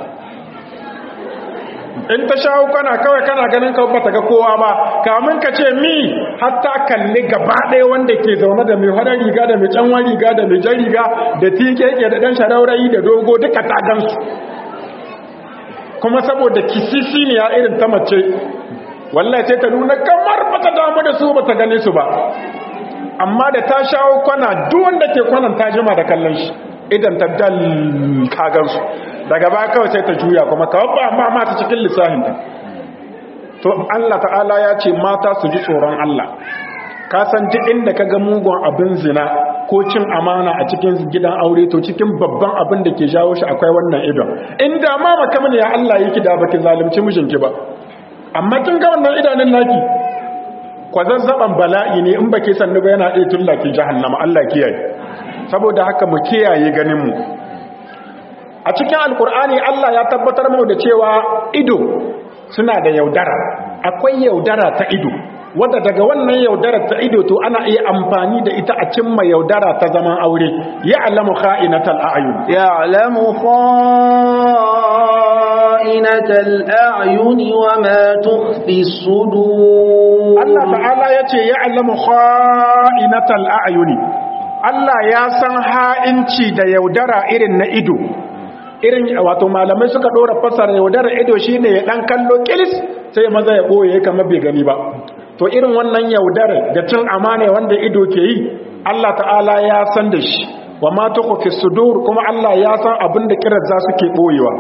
in ta shawo kana kawai kana ganin ka bata ga kowa ba kamun ka ce mi hatta kalli gaba ɗaya wanda ke zaune da mai hada riga da mai canwa riga da mai jan riga da tikeke da ɗan sharaurayi da dogo duka ta gansu kuma saboda kisisi ne ya irin ta mace wallahi sai ta nuna kamar bata damu da su bata gane su ba amma da ta shawo kwana duk wanda ke kwanan ta jima da kallon shi idan ta dal kagan su daga baya kawai sai ta juya kuma kawai ba ma mata cikin lissafin ta to Allah ta'ala ya ce mata su ji tsoron Allah ka san duk inda ka ga mugun abin zina ko cin amana a cikin gidan aure to cikin babban abin da ke jawo shi akwai wannan idon inda ma makamin ya Allah yake da baki zalunci mijinki ba amma kin ga wannan idanun naki kwazazzaban bala'i ne in baki sannu ba yana iya tullaki jahannama Allah kiyaye saboda haka mu kiyaye ganin mu a cikin alkur'ani Allah ya tabbatar mu da cewa ido suna da yaudara akwai yaudara ta ido wadda daga wannan yaudara ta ido to ana iya amfani da ita a cimma yaudara ta zaman aure ya alamu kha'inatal a'yun ya alamu kha'inatal a'yun wa ma tukhfi sudur Allah ta'ala yace ya alamu kha'inatal a'yun Allah ya san ha'inci da yaudara irin na ido irin wato malamai suka dora fasara yaudara ido shine ya dan kallo kilis sai maza ya boye kamar bai gani ba to irin wannan yaudara da cin amana wanda ido ke yi Allah ta'ala ya san da shi wa ma tuqfi sudur kuma Allah ya san abin da kirar za su ke boyewa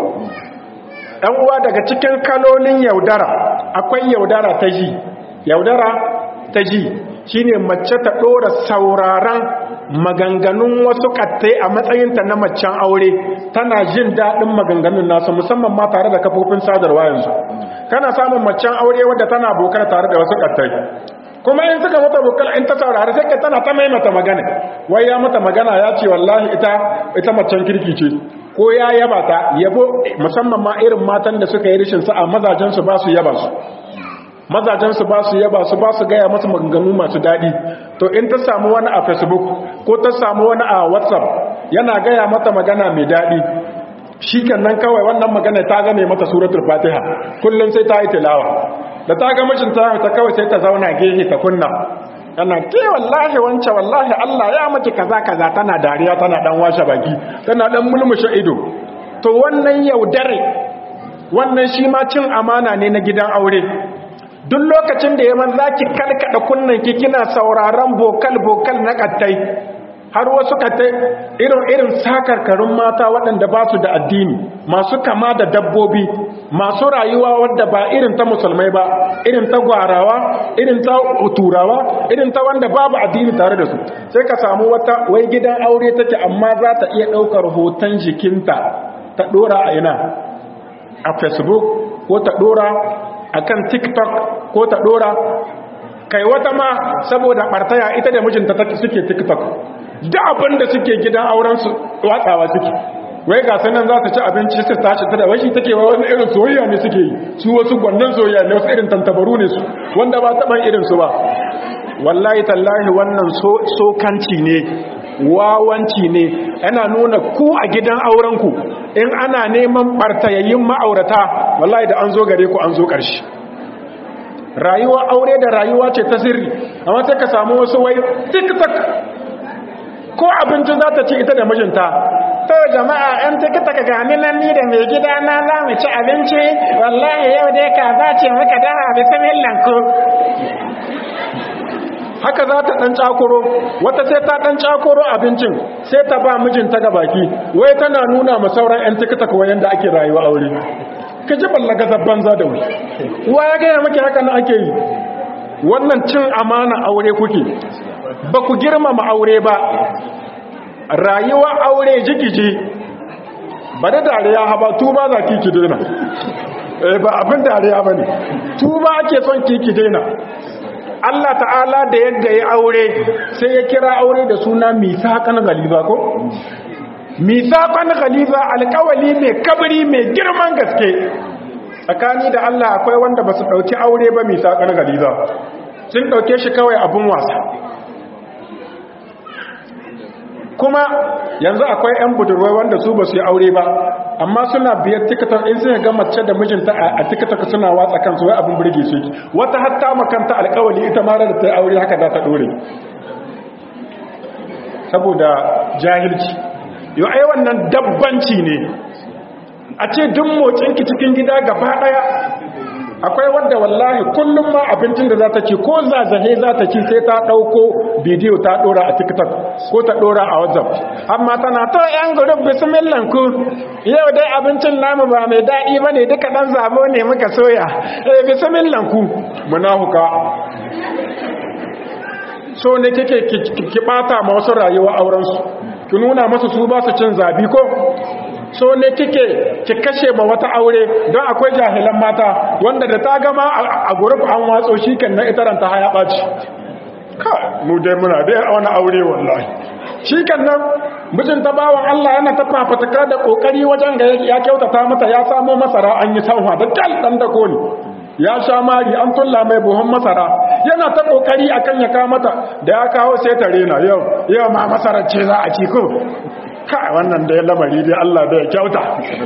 dan uwa daga cikin kalolin yaudara akwai yaudara ta ji yaudara ta ji shine mace ta dora sauraron maganganun wasu kattai a matsayinta na macen aure tana jin daɗin maganganun nasu musamman ma tare da kafofin sadarwa yanzu kana samun macen aure wadda tana bokar tare da wasu kattai kuma in suka mata bokar in ta saurari sai ka tana ta maimata magana wai ya mata magana ya ce wallahi ita ita macen kirki ce ko ya yaba ta yabo musamman ma irin matan da suka yi rishin sa'a mazajen su ba su yaba su mazajensu ba su yaba su ba su gaya masu maganganu masu daɗi to in ta samu wani a facebook ko ta samu wani a whatsapp yana gaya mata magana mai daɗi shi nan kawai wannan magana ta gane mata suratul fatiha kullum sai ta yi tilawa da ta ga mishin ta ta kawai sai ta zauna gehe ta kunna yana ke wallahi wance wallahi Allah ya maki kaza kaza tana dariya tana dan washe baki tana dan mulmushe ido to wannan yaudare wannan shi ma cin amana ne na gidan aure duk lokacin da yaman za ki kalkada kunnen ki kina sauraron bokal-bokal na kattai har wasu kattai irin-irin sakarkarun mata waɗanda ba su da addini masu kama da dabbobi masu rayuwa wadda ba irin ta musulmai ba irin ta gwarawa irin ta turawa irin ta wanda babu addini tare da su sai ka samu wata wai gidan aure take amma za ta iya ɗaukar hoton jikinta ta ɗora a ina a facebook ko ta ɗora akan TikTok ko ta dora kai wata ma saboda bartaya ita da mijinta suke TikTok da abin da suke gidan auren su watsawa suke wai ga sanan za ta ci abinci su tashi ta da washi take wa wani irin soyayya ne suke yi su wasu gwannan soyayya ne wasu irin tantabaru ne su wanda ba taban irin su ba wallahi tallahi wannan sokanci ne wawanci ne yana nuna ku a gidan aurenku in ana neman bartayayin ma'aurata wallahi da an zo gare ku an zo ƙarshe rayuwa aure da rayuwa ce ta sirri amma sai ka samu wasu wai tiktok ko abinci za ta ci ita da mijinta to jama'a yan tiktok gani nan ni da mai gida na za mu ci abinci wallahi yau dai ka za ce muka daha bismillah ko haka za ta ɗan cakuro wata sai ta ɗan cakuro abincin sai ta ba mijinta ga baki wai tana nuna ma sauran 'yan tiktok wayan da ake rayuwa aure ka ji ballaga zabban za da wuri wa ya gaya maki haka na ake yi wannan cin amana aure kuke ba ku girmama aure ba rayuwa aure jikiji ba da dariya haba tuba za ki ki daina ba abin dariya ba ne tuba ake son ki ki daina Allah ta'ala da yadda ya aure sai ya kira aure da suna misaƙan galiba ko? misaƙan galiba alƙawali mai kabiri mai girman gaske tsakani da Allah akwai wanda ba su ɗauki aure ba misaƙan galiba sun ɗauke shi kawai abin wasa kuma yanzu akwai 'yan budurwai wanda su ba su yi aure ba amma suna biyar tiktok in sai ga mace da mijinta a tiktok suna watsa kansu wai abin burge su wata hatta makanta alkawali ita ma da ta yi aure haka za ta dore saboda jahilci yau ai wannan dabbanci ne a ce duk motsinki cikin gida gaba daya akwai wadda wallahi kullum ma abincin da za ta ci ko zazahe za ta ci sai ta ɗauko bidiyo ta ɗora a tiktok ko ta ɗora a whatsapp amma tana to yan gurub bismillah ku yau dai abincin namu ba mai daɗi ba ne duka ɗan zabo ne muka soya eh bismillah ku munafuka so ne kike ki ɓata ma wasu rayuwa aurensu ki nuna masu su ba su cin zabi ko so ne kike ki kashe ma wata aure don akwai jahilan mata wanda da ta gama a guruf an watso shi kan na itaranta haya ɓaci ka mu dai muna dai a wani aure wallahi shi kan nan mijin ta bawan Allah yana ta fafutuka da kokari wajen ga ya kyautata mata ya samo masara an yi sanwa da kal dan da koli ya sha mari an tulla mai buhun masara yana ta kokari akan ya kawo mata da ya kawo sai ta rena yau yau ma masarar ce za a ci ko ka wannan da ya lamari dai Allah da ya kyauta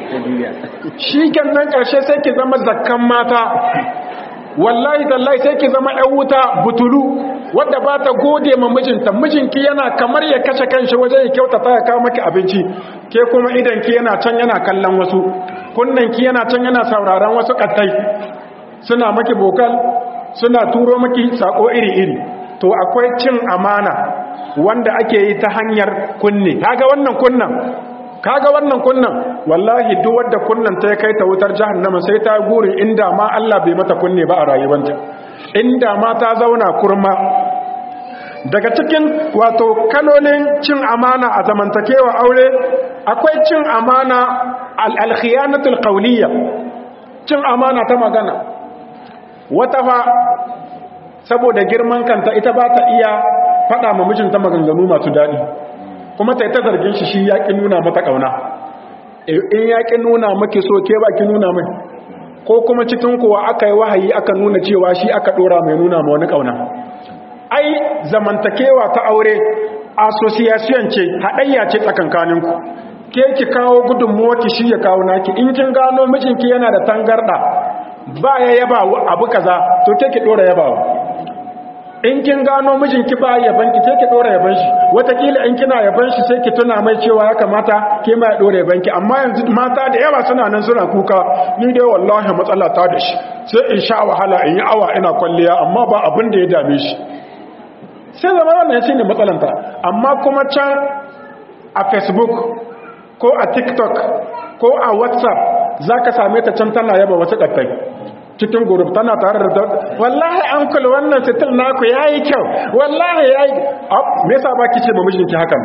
shi nan karshe sai ki zama zakkan mata wallahi tallahi sai ki zama ɗan wuta butulu wadda ba ta gode ma mijinta mijinki yana kamar ya kashe kanshi wajen ya kyautata ya kawo maki abinci ke kuma idanki yana can yana kallon wasu kunnanki yana can yana sauraron wasu kattai suna maki bokal suna turo maki sako iri-iri to akwai cin amana wanda ake yi ta hanyar kunne kaga wannan kunnan kaga wannan kunnan wallahi duk wanda kunnan ta kai ta wutar jahannama sai ta guri inda ma Allah bai mata kunne ba a rayuwanta inda ma ta zauna kurma daga cikin wato kalolin cin amana a zamantakewa aure akwai cin amana al-khiyanatul qawliya cin amana ta magana wata fa saboda girman kanta ita ba ta iya faɗa ma mijinta maganganu masu daɗi kuma ta yi ta zargin shi shi yaƙi nuna mata ƙauna in yaƙi nuna maki so ke ba ki nuna mai ko kuma cikin kuwa aka yi wahayi aka nuna cewa shi aka ɗora mai nuna ma wani ƙauna ai zamantakewa ta aure association ce haɗayya ce tsakankaninku ke ki kawo gudunmuwa ki shi ya kawo naki in kin gano mijinki yana da tangarɗa ba ya yaba abu kaza to ke ki ɗora yabawa in kin gano mijinki ba yaban ki ke dora yaban shi watakila in kina yaban shi sai ki tuna mai cewa ya kamata ke ma ya dora yaban ki amma yanzu mata da yawa suna nan suna kuka ni dai wallahi matsala ta da shi sai in sha wahala in yi awa ina kwalliya amma ba abin da ya dame shi sai zama wannan shine matsalanta amma kuma can a facebook ko a tiktok ko a whatsapp zaka same ta can tana yaba wasu ɗattai cikin gurub tana tare da wallahi uncle wannan sitil naku yayi kyau wallahi yayi me yasa ba kice ba mijinki hakan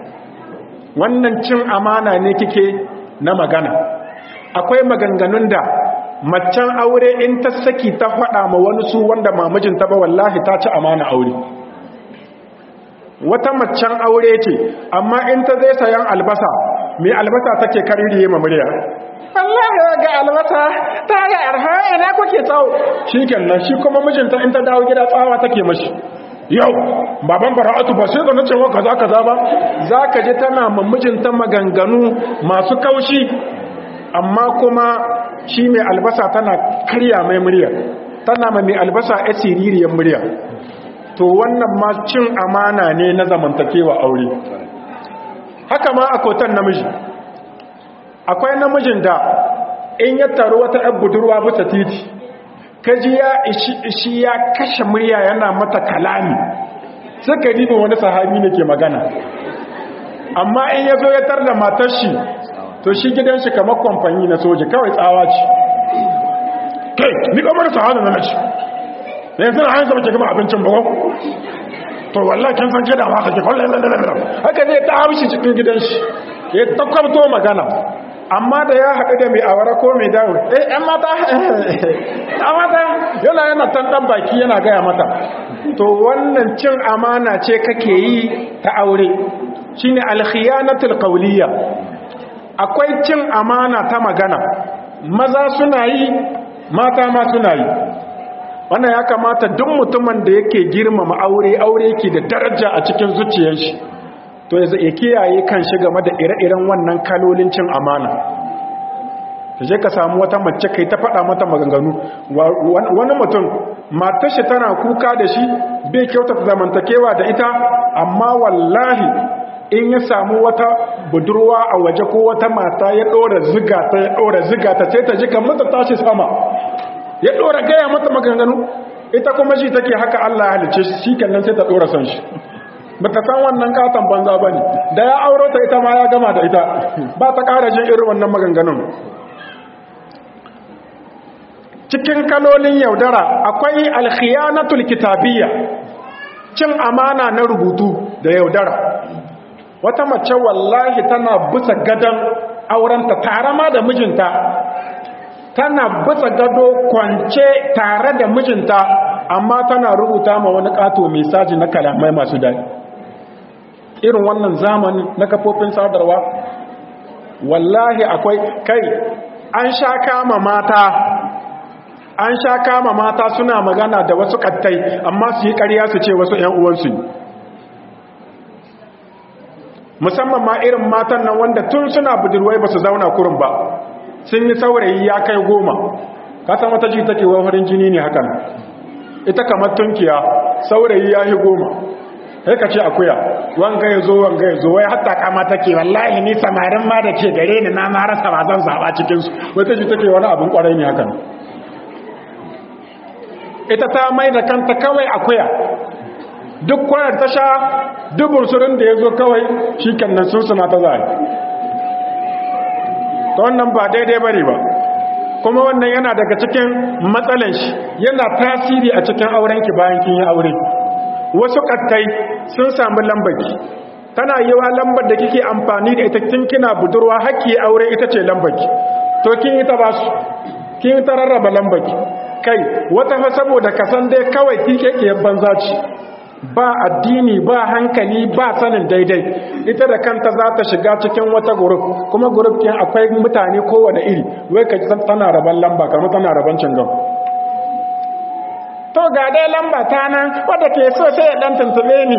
wannan cin amana ne kike na magana akwai maganganun da maccan aure in ta saki ta faɗa ma wani su wanda ma mijinta ba wallahi ta ci amana aure wata maccan aure ce amma in ta zai sayan albasa mai albasa take kaririye ma murya Allah ya ga albasa ta ga arha ina kuke tsawo shikenan shi kuma mijinta in ta dawo gida tsawa take mashi yau baban bara'atu ba sai da nace wa kaza kaza ba zaka je tana ma mijinta maganganu masu kaushi amma kuma shi mai albasa tana karya mai murya tana ma mai albasa a siririyar murya to wannan ma cin amana ne na zamantakewa aure haka ma a kotan namiji akwai namijin da in ya taru wata ɗan budurwa bisa titi kaji ya ishi ya kashe murya yana mata kalami suka ribin wani sahabi ne ke magana amma in ya zo ya tar da matar shi to shi gidan shi kamar kwamfani na soji kawai tsawa ce kai ni kamar sahanu na nashi yanzu na hanyar ke gama abincin bago to wallah kin san kida ba kake kullum haka zai ta haushi cikin gidan shi ya takwabto magana amma da ya haɗu da mai awara ko mai dawo eh ɗan mata ɗan mata yana yana tantan baki yana gaya mata to wannan cin amana ce kake yi ta aure shine alkhiyanatul qawliya akwai cin amana ta magana maza suna yi mata ma suna yi wannan ya kamata duk mutumin da yake girmama aure aure yake da daraja a cikin zuciyar shi to ya kiyaye kan shi game da ire-iren wannan kalolin cin amana ta je ka samu wata mace kai ta faɗa mata maganganu wani mutum matar shi tana kuka da shi bai kyauta zamantakewa da ita amma wallahi in ya samu wata budurwa a waje ko wata mata ya ɗora ziga ta ya ɗora ziga ta sai ta ji kamar ta tashi sama ya ɗora gaya mata maganganu ita kuma shi take haka Allah ya halice shi kenan sai ta ɗora son shi ba ta san wannan katon banza ba ne da ya auro ta ita ma ya gama da ita ba ta ƙara jin irin wannan maganganun cikin kalolin yaudara akwai alkhiyanatul kitabiyya cin amana na rubutu da yaudara wata mace wallahi tana bisa gadon aurenta tare ma da mijinta tana bisa gado kwance tare da mijinta amma tana rubuta ma wani kato mesaji na kalamai masu daɗi irin wannan zamani na kafofin sadarwa wallahi akwai kai an sha kama mata an sha kama mata suna magana da wasu kattai amma su yi ƙarya su ce wasu ‘yan uwansu ne musamman ma irin matan nan wanda tun suna budurwai ba su zauna kurin ba sun yi saurayi ya kai goma kasan wata ji take wafarin jini ne hakan ita kamar tunkiya saurayi ya yi goma sai ka ce akuya wanga ya zo wanga ya zo wai hatta kama take wallahi ni samarin ma da ke gare ni na ma rasa ba zan zaba cikinsu wata ji take wani abin kwarai ne hakan ita ta mai da kanta kawai akuya duk kwanar ta sha dubur surin da ya zo kawai shi kannan sun suna ta zai ta wannan ba daidai bane ba kuma wannan yana daga cikin matsalan shi yana tasiri a cikin aurenki bayan kin yi aure wasu kattai sun samu lambaki tana yi wa lambar da kike amfani da ita tun kina budurwa haƙƙi aure ita ce lambaki to kin yi ta ba su kin yi ta rarraba lambaki kai wata fa saboda kasan dai kawai kike banza ce ba addini ba hankali ba sanin daidai ita da kanta za ta shiga cikin wata guruf kuma guruf ɗin akwai mutane kowane iri wai ka san tana raban lamba kamar tana raban cingam to ga dai lamba ta nan wadda ke so sai ya dan tuntube ni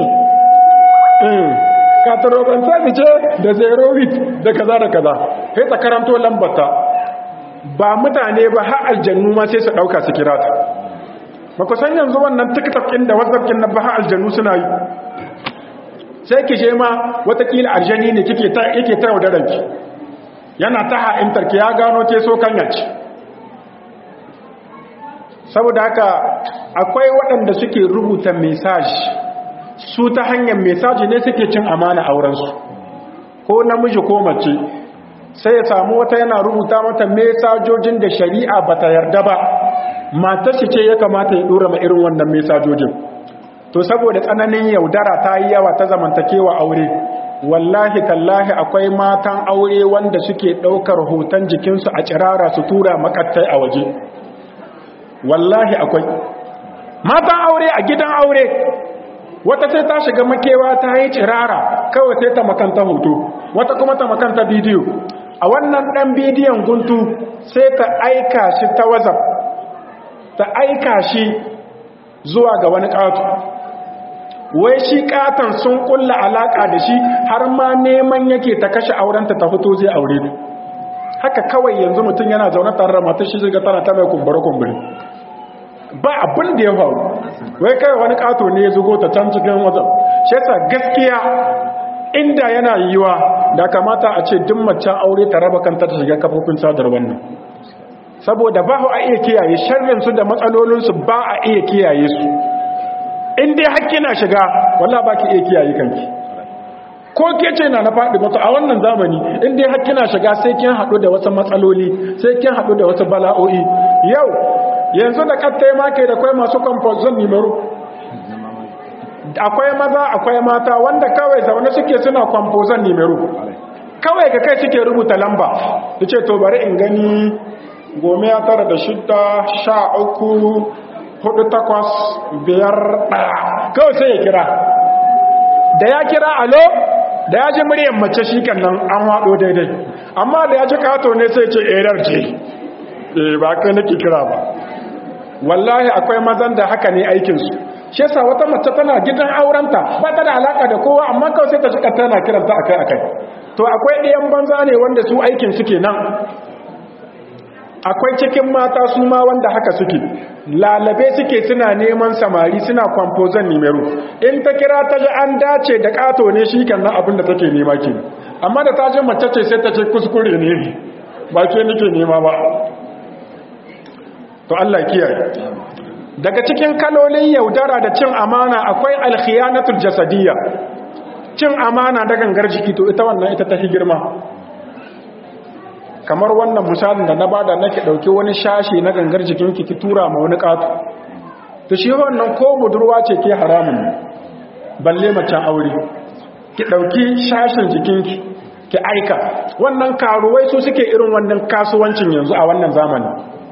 ka taroban sai ce da zero wit da kaza da kaza sai ta karanto lambata ba mutane ba har aljannu ma sai su dauka su kira ta ba ku san yanzu wannan tiktok ɗin da whatsapp ɗin na ba har aljannu suna yi sai ki je ma watakila aljani ne kike ta yake ta yaudaran ki yana ta ha'intar ki ya gano ke so kanya ce saboda haka akwai waɗanda suke rubuta message su ta hanyar message ne suke cin amana aurensu ko namiji ko mace sai ya samu wata yana rubuta mata mesajojin da shari'a bata yarda ba matar shi ce ya kamata ya dora ma irin wannan mesajojin to saboda tsananin yaudara ta yi yawa ta zamantakewa aure wallahi tallahi akwai matan aure wanda suke daukar hoton jikinsu a cirara su tura makattai a waje wallahi akwai matan aure a gidan aure wata sai ta shiga makewa ta yi cirara kawai sai ta makanta hoto wata kuma ta makanta bidiyo a wannan ɗan bidiyon guntu sai ta aika shi ta wazaf ta aika shi zuwa ga wani ƙato wai shi ƙaton sun ƙulla alaƙa da shi har ma neman yake ta kashe aurenta ta fito zai aure ne haka kawai yanzu mutum yana zaune tare da matar shi shiga tana ta mai kumbure-kumbure ba abin da ya faru wai kai wani ƙato ne ya zugo ta can cikin wazaf shi yasa gaskiya inda yana yiwa da kamata a ce duk macen aure ta raba kanta ta shiga kafofin sadar wannan saboda ba a iya kiyaye sharrinsu da matsalolinsu ba a iya kiyaye su in dai hakki na shiga wallah ba ki iya kiyaye kanki ko ke ce na na faɗi mata a wannan zamani in dai hakki na shiga sai kin haɗu da wasu matsaloli sai kin haɗu da wasu bala'o'i yau yanzu da kattai ma ke da kwai masu composition nimero akwai maza akwai mata wanda kawai zaune suke suna kwamfozon nimero kawai ka kai suke rubuta lamba da ce to bari in gani gome ya tara da shidda sha uku hudu takwas biyar ɗaya kawai sai ya kira da ya kira alo da ya ji muryan mace shi kan nan an haɗo daidai amma da ya ji kato ne sai ce erar ce eh ba kai nake kira ba wallahi akwai mazan da haka ne aikinsu shi yasa wata mace tana gidan aurenta ba ta da alaka da kowa amma kawai sai ta shiga tana kiranta akai akai to akwai ɗayan banza ne wanda su aikin suke nan akwai cikin mata su ma wanda haka suke lalabe suke suna neman samari suna kwamfozon nimero in ta kira ta ji an dace da kato ne shi kan na abin da take nema ke amma da ta ji mace ce sai ta ce kuskure ne ba ke nake nema ba to Allah kiyaye daga cikin kalolin yaudara da cin amana akwai alkhiyanatul jasadiyya cin amana da gangar jiki to ita wannan ita ta fi girma kamar wannan misalin da na bada nake dauke wani shashi na gangar jikinki ki tura ma wani katu to shi wannan ko budurwa ce ke haramun balle macen aure ki dauki shashin jikinki ki aika wannan karuwai su suke irin wannan kasuwancin yanzu a wannan zamani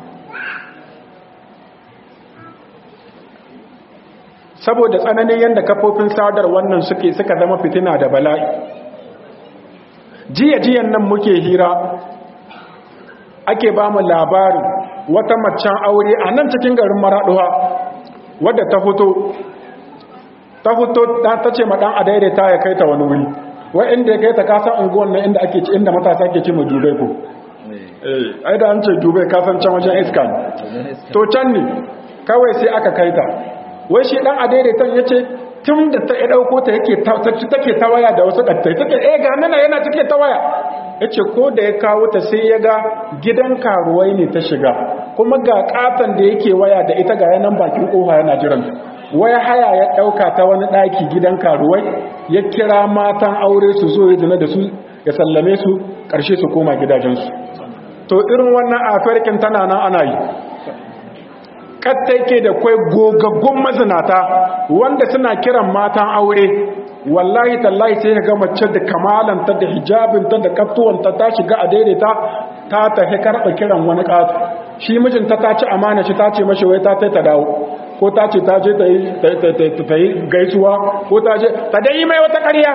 saboda tsananin yadda kafofin sadar wannan suke suka zama fitina da bala'i jiya-jiyan nan muke hira ake ba mu labarin wata macen aure a nan cikin garin maraɗuwa wadda ta fito ta fito ta ce maɗan a daidaita ya kai ta wani wuri wai inda ya kai ta kasan unguwan nan inda ake inda matasa ke ce mu dubai ko ai da an ce dubai kasan can wajen iska to can ne kawai sai aka kai ta wai shi dan a daidaitan ya ce tun da ta ya ɗauko ta yake take ta waya da wasu ɗattai take eh ga nana yana take ta waya ya ce ko da ya kawo ta sai ya ga gidan karuwai ne ta shiga kuma ga katon da yake waya da ita ga yanan bakin ƙofa yana jiran waya haya ya ɗauka ta wani ɗaki gidan karuwai ya kira matan aure su zo ya zina da su ya sallame su ƙarshe su koma gidajensu to irin wannan afarkin tana nan ana yi katta yake da kwai gogaggun mazinata wanda suna kiran matan aure wallahi tallahi sai ga mace da kamalanta da hijabinta da kaftuwanta ta shiga a daidaita ta tafi karɓa kiran wani ƙato shi mijinta ta ci amana shi ta ce mashi wai ta ta dawo ko ta ce ta je ta yi gaisuwa ko ta je ta dai mai wata ƙarya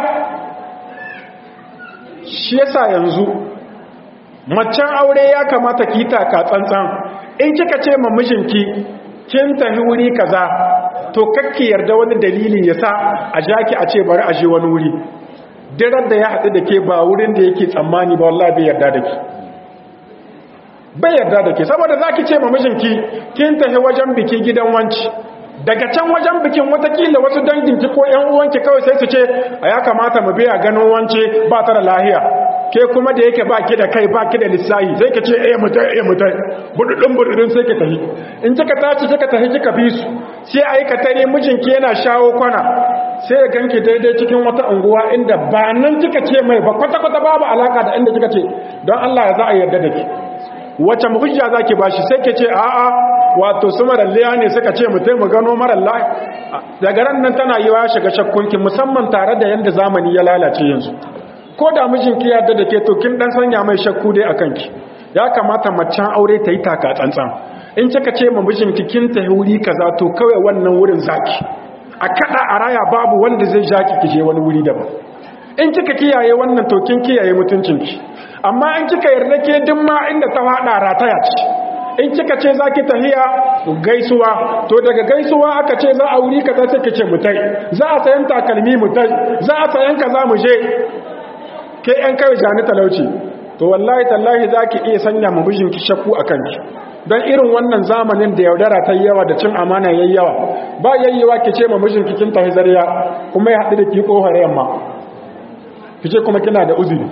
shi yasa yanzu macen aure ya kamata ki taka tsantsan in kika ce ma mijinki kin tafi wuri kaza to kakki yarda wani dalili ya sa a jaki a ce bari a je wani wuri dirar da ya haɗu da ke ba wurin da yake tsammani ba wallahi bai yarda da ke bai yarda da ke saboda za ki ce ma mijinki kin tafi wajen biki gidan wanci daga can wajen bikin watakila wasu danginki ko ‘yan uwanki kawai sai su ce a ya kamata mu biya ganin wance ba ta da lahiya ke kuma da yake baki da kai baki da lissahi sai ka ce eh mutai eh mutai bududun bududun sai ka tafi in kika tashi kika tafi kika bi su sai ayi ka tare mijinki yana shawo kwana sai ya ganki daidai cikin wata unguwa inda ba nan kika ce mai ba kwata kwata babu alaka da inda kika ce don Allah ya za a yarda da ki wace hujja zaki bashi sai ke ce a'a wato su maralliya ne suka ce mutai mu gano maralla daga ran nan tana yi wa shiga shakkunki musamman tare da yanda zamani ya lalace yanzu ko da mijinki ya yarda da ke to kin dan sanya mai shakku dai akan ki ya kamata macen aure ta yi taka tsantsan in kika ce ma mijinki kin ta wuri kaza to kawai wannan wurin zaki a kada a raya babu wanda zai jaki ki je wani wuri daban in kika kiyaye wannan to kin kiyaye mutuncinki amma in kika yarda ke duk ma inda ta fada rataya ce in kika ce zaki tahiya gaisuwa to daga gaisuwa aka ce za a wuri kaza sai kace mutai za a sayan takalmi mutai za a sayan kaza mu je ke ‘yan kawai jani talauci to wallahi tallahi za ki iya sanya ma mijinki shakku a kanki don irin wannan zamanin da yaudara ta yi yawa da cin amana yayi yawa ba yayyewa ki ce ma mijinki kin tafi zariya kuma ya haɗu da ki ƙofar yamma ki ce kuma kina da uzuri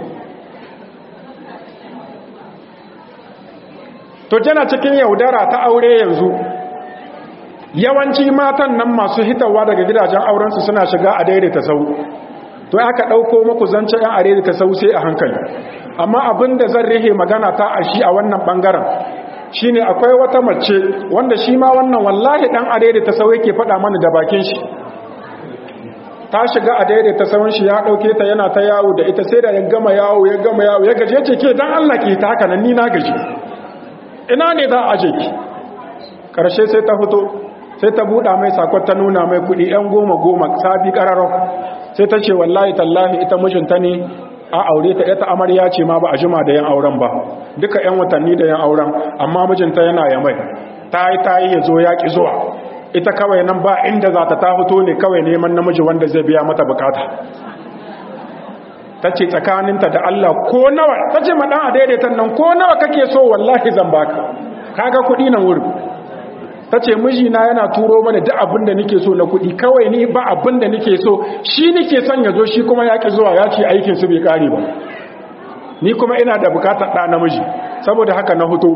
to tana cikin yaudara ta aure yanzu yawanci matan nan masu hitawa daga gidajen aurensu suna shiga a daidaita sau to aka ɗauko muku zance ‘yan are ta sau sai a hankali amma abin da zan rihe magana ta a shi a wannan ɓangaren shi ne akwai wata mace wanda shi ma wannan wallahi ɗan are ta sau yake faɗa mana da bakin shi ta shiga a daidai ta sauran shi ya ɗauke ta yana ta yawo da ita sai da ya gama yawo ya gama yawo ya gaje ce ke don allah ke ta haka nan ni na gaji ina ne za a je ki ƙarshe sai ta fito sai ta buɗa mai sakon ta nuna mai kuɗi ‘yan goma goma sabi ƙararrau sai ta ce wallahi tallahi ita mijinta ne a aure ta ita amarya ce ma ba a jima da yan auren ba duka yan watanni da yan auren amma mijinta yana ya mai ta yi ta yi ya zo ya ƙi zuwa ita kawai nan ba inda za ta ta fito ne kawai neman namiji wanda zai biya mata bukata ta ce tsakaninta da Allah ko nawa ta ce maɗan a daidaitan nan ko nawa kake so wallahi zan baka kaga kuɗi nan wurin ta ce mijina yana turo mana duk abin da nake so na kuɗi kawai ni ba abin da nake so shi nake son ya zo shi kuma ya ƙi zuwa ya ce aikin su bai ƙare ba ni kuma ina da bukatar ɗa namiji saboda haka na huto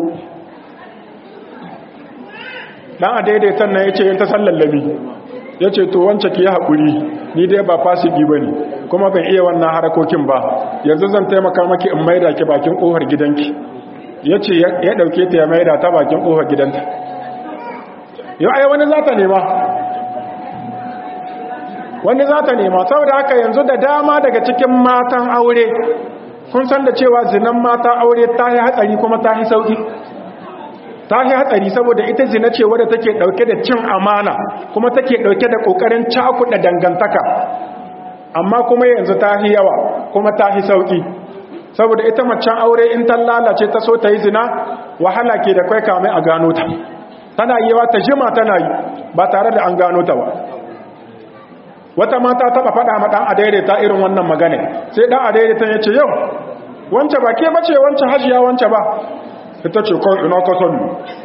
ɗan a daidaitan nan ya ce yin ta sallallami ya ce to wance ki yi haƙuri ni dai ba fasiki ba ne kuma ban iya wannan harakokin ba yanzu zan taimaka maki in maida ki bakin ƙofar gidanki ya ce ya ɗauke ta ya maida ta bakin ƙofar gidanta yau ai wani za ta nema wani za ta nema saboda haka yanzu da dama daga cikin matan aure kun san da cewa zinan mata aure ta yi hatsari kuma ta yi sauki ta yi hatsari saboda ita zina ce wadda take dauke da cin amana kuma take dauke da kokarin cakuɗa dangantaka amma kuma yanzu ta yi yawa kuma ta yi sauki saboda ita macen aure in ta lalace ta so ta yi zina wahala ke da kai kamai a gano ta tana yi wa ta jima tana yi ba tare da an gano ta ba wata mata taba faɗa ma ɗan adaidaita irin wannan magana sai ɗan adaidaita ya ce yau wance ba ke bace wance hajiya wance ba ita ce kan ina ka sani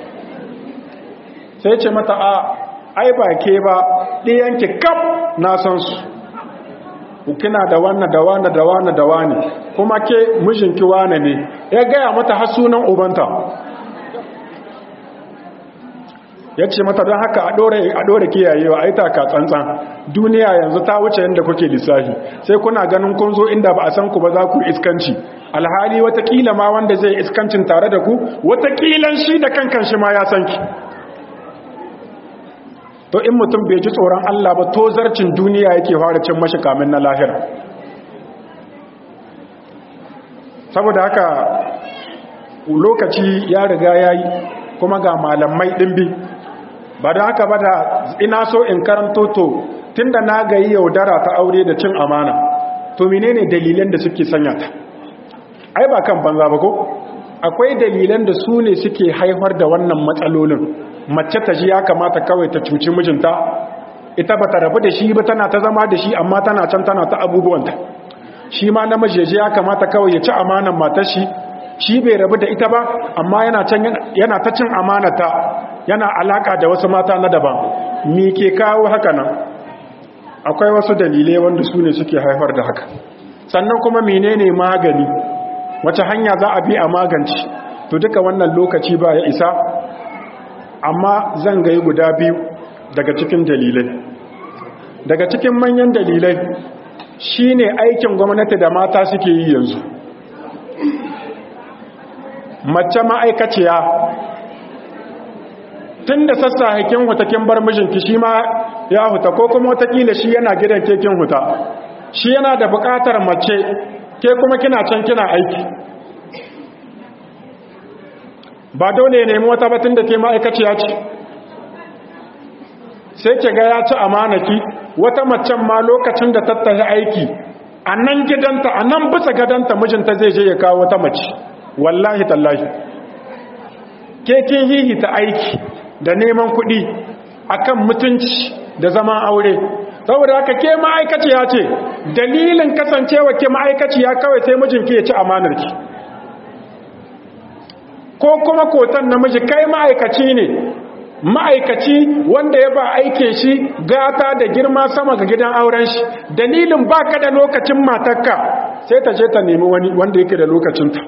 sai ce mata a ai ba ke ba ɗiyanki kaf na san su kina da wannan da wannan da wannan da wani kuma ke mijinki wane ne ya gaya mata har sunan ubanta ya ce mata don haka a ɗora kiyayewa a yi taka tsantsan duniya yanzu ta wuce yadda kuke lissafi sai kuna ganin kun zo inda ba a san ku ba za ku iskanci alhali watakila ma wanda zai iskancin tare da ku watakilan shi da kankan shi ma ya san ki to in mutum bai ji tsoron Allah ba to zarcin duniya yake fara cin mashi kamin na lahira saboda haka lokaci ya riga ya yi kuma ga malamai ɗimbi ba da haka ba da ina so in karanto to tun da na gayi yaudara ta aure da cin amana to menene dalilan da suke sanya ta ai ba kan banza ba ko akwai dalilan da su ne suke haifar da wannan matsalolin mace ta ji ya kamata kawai ta cuci mijinta ita ba ta rabu da shi ba tana ta zama da shi amma tana can tana ta abubuwanta shi ma namiji ya kamata kawai ya ci amanan matar shi shi bai rabu da ita ba amma yana can yana ta cin amanata yana alaka da wasu mata na daban me ke kawo haka nan akwai wasu dalilai wanda su ne suke haifar da haka sannan kuma menene magani wace hanya za a bi a magance to duka wannan lokaci ba ya isa amma zan gayi guda biyu daga cikin dalilai daga cikin manyan dalilai shine aikin gwamnati da mata suke yi yanzu mace ma'aikaciya tun da sassa haikin hutakin bar mijinki shi ma ya huta ko kuma watakila shi yana gidan kekin huta shi yana da bukatar mace ke kuma kina can kina aiki ba dole nemi wata batun da ke ma'aikaciya ce sai ke ga ya ci amanaki wata macen ma lokacin da tattahi aiki a nan gidanta a nan bisa gadanta mijinta zai je ya kawo wata mace wallahi tallahi ke kin hihita aiki da neman kuɗi akan mutunci da zaman aure saboda haka ke ma'aikaciya ce dalilin kasancewa ke ma'aikaciya kawai sai mijinki ya ci amanarki ko kuma kotan namiji kai ma'aikaci ne ma'aikaci wanda ya ba aikin shi gata da girma sama ga gidan auren shi dalilin baka da lokacin matarka sai ta je ta nemi wani wanda yake da lokacinta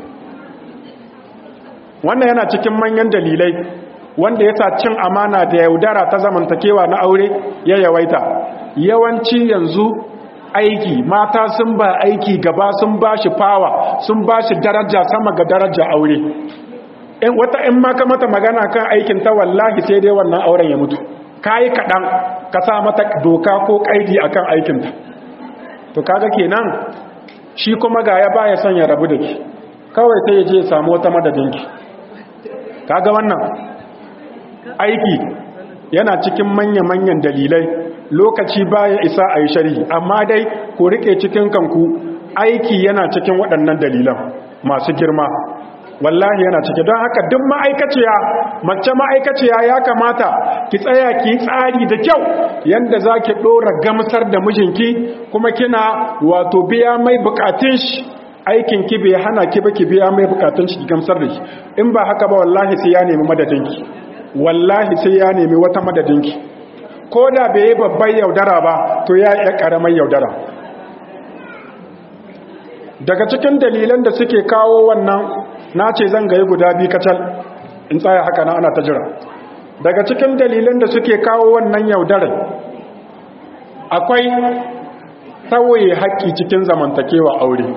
wannan yana cikin manyan dalilai wanda ya sa cin amana da yaudara ta zamantakewa na aure ya yawaita yawanci yanzu aiki mata sun ba aiki gaba sun ba shi fawa sun ba shi daraja sama ga daraja aure in wata in maka mata magana kan aikin ta wallahi sai dai wannan auren ya mutu kayi kaɗan ka sa mata doka ko ƙaidi akan aikinta to kaga kenan shi kuma ga ya baya son ya rabu da ki kawai sai ya je ya samu wata madadinki kaga wannan aiki yana cikin manya-manyan dalilai lokaci baya isa a yi shari'i amma dai ku rike cikin kanku aiki yana cikin waɗannan dalilan masu girma wallahi yana cike don haka duk ma'aikaciya mace ma'aikaciya ya kamata ki tsaya ki tsari da kyau yanda za ki ɗora gamsar da mijinki kuma kina wato biya mai bukatun shi aikin ki bai hana ki ba ki biya mai bukatun shi gamsar da shi in ba haka ba wallahi sai ya nemi madadinki wallahi sai ya nemi wata madadinki ko da bai yi babban yaudara ba to ya yi ƙaramar yaudara daga cikin dalilan da suke kawo wannan na ce zan gayi guda biyu kacal in tsaya haka na ana ta jira daga cikin dalilan da suke kawo wannan yaudarar akwai tsawoye haƙƙi cikin zamantakewa aure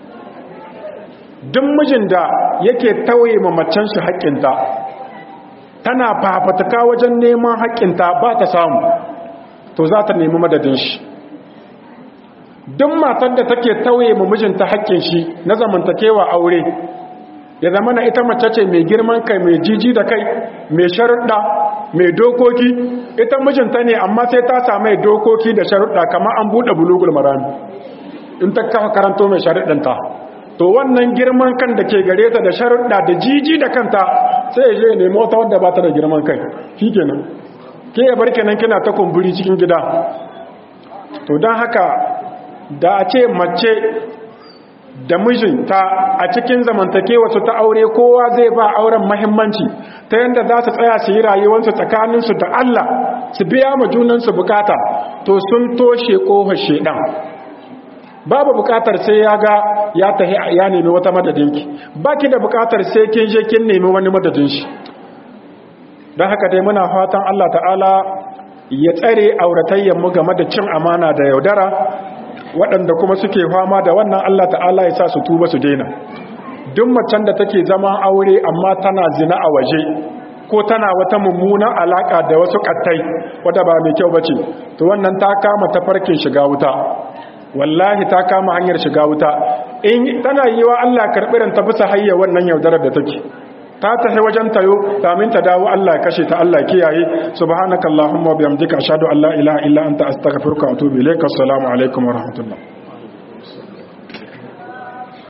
duk mijin da yake tauye mamacin shi haƙƙinta tana fafatuka wajen neman haƙƙinta ba ta samu to za ta nemi madadin shi duk matar da take tauye ma mijinta haƙƙin shi na zamantakewa aure ya zama na ita mace ce mai girman kai mai jiji da kai mai sharuɗa mai dokoki ita mijinta ne amma sai ta samu dokoki da sharuɗa kamar an buɗe bulugul marami in ta kafa karanto mai sharuɗanta to wannan girman kan da ke gare ta da sharuɗa da jiji da kanta sai ya je ya nemi wata wadda ba ta da girman kai shi kenan ke ya bar kenan kina ta kumburi cikin gida to don haka da a ce mace da mijinta a cikin zamantakewa su ta aure kowa zai ba auren mahimmanci ta yadda za su tsaya su yi rayuwarsu tsakaninsu da Allah su biya ma junansu bukata to sun toshe ƙofar shedan babu bukatar sai ya ga ya tahi ya nemi wata madadinki baki da bukatar sai kin je kin nemi wani madadin shi don haka dai muna fatan Allah ta'ala ya tsare auratayyan mu game da cin amana da yaudara waɗanda kuma suke fama da wannan Allah ta'ala ya sa su tuba su daina duk macen da take zama aure amma tana zina a waje ko tana wata mummunan alaka da wasu kattai wadda ba mai kyau bace to wannan ta kama tafarkin shiga wuta wallahi ta kama hanyar shiga wuta in tana yi wa Allah karɓiran ta bisa hayya wannan yaudarar da take ta tafi wajen tayo kamin ta dawo Allah kashe ta Allah kiyaye subhanakallahumma wa bihamdika ashhadu an la ilaha illa anta astaghfiruka wa atubu ilaik assalamu alaikum wa rahmatullah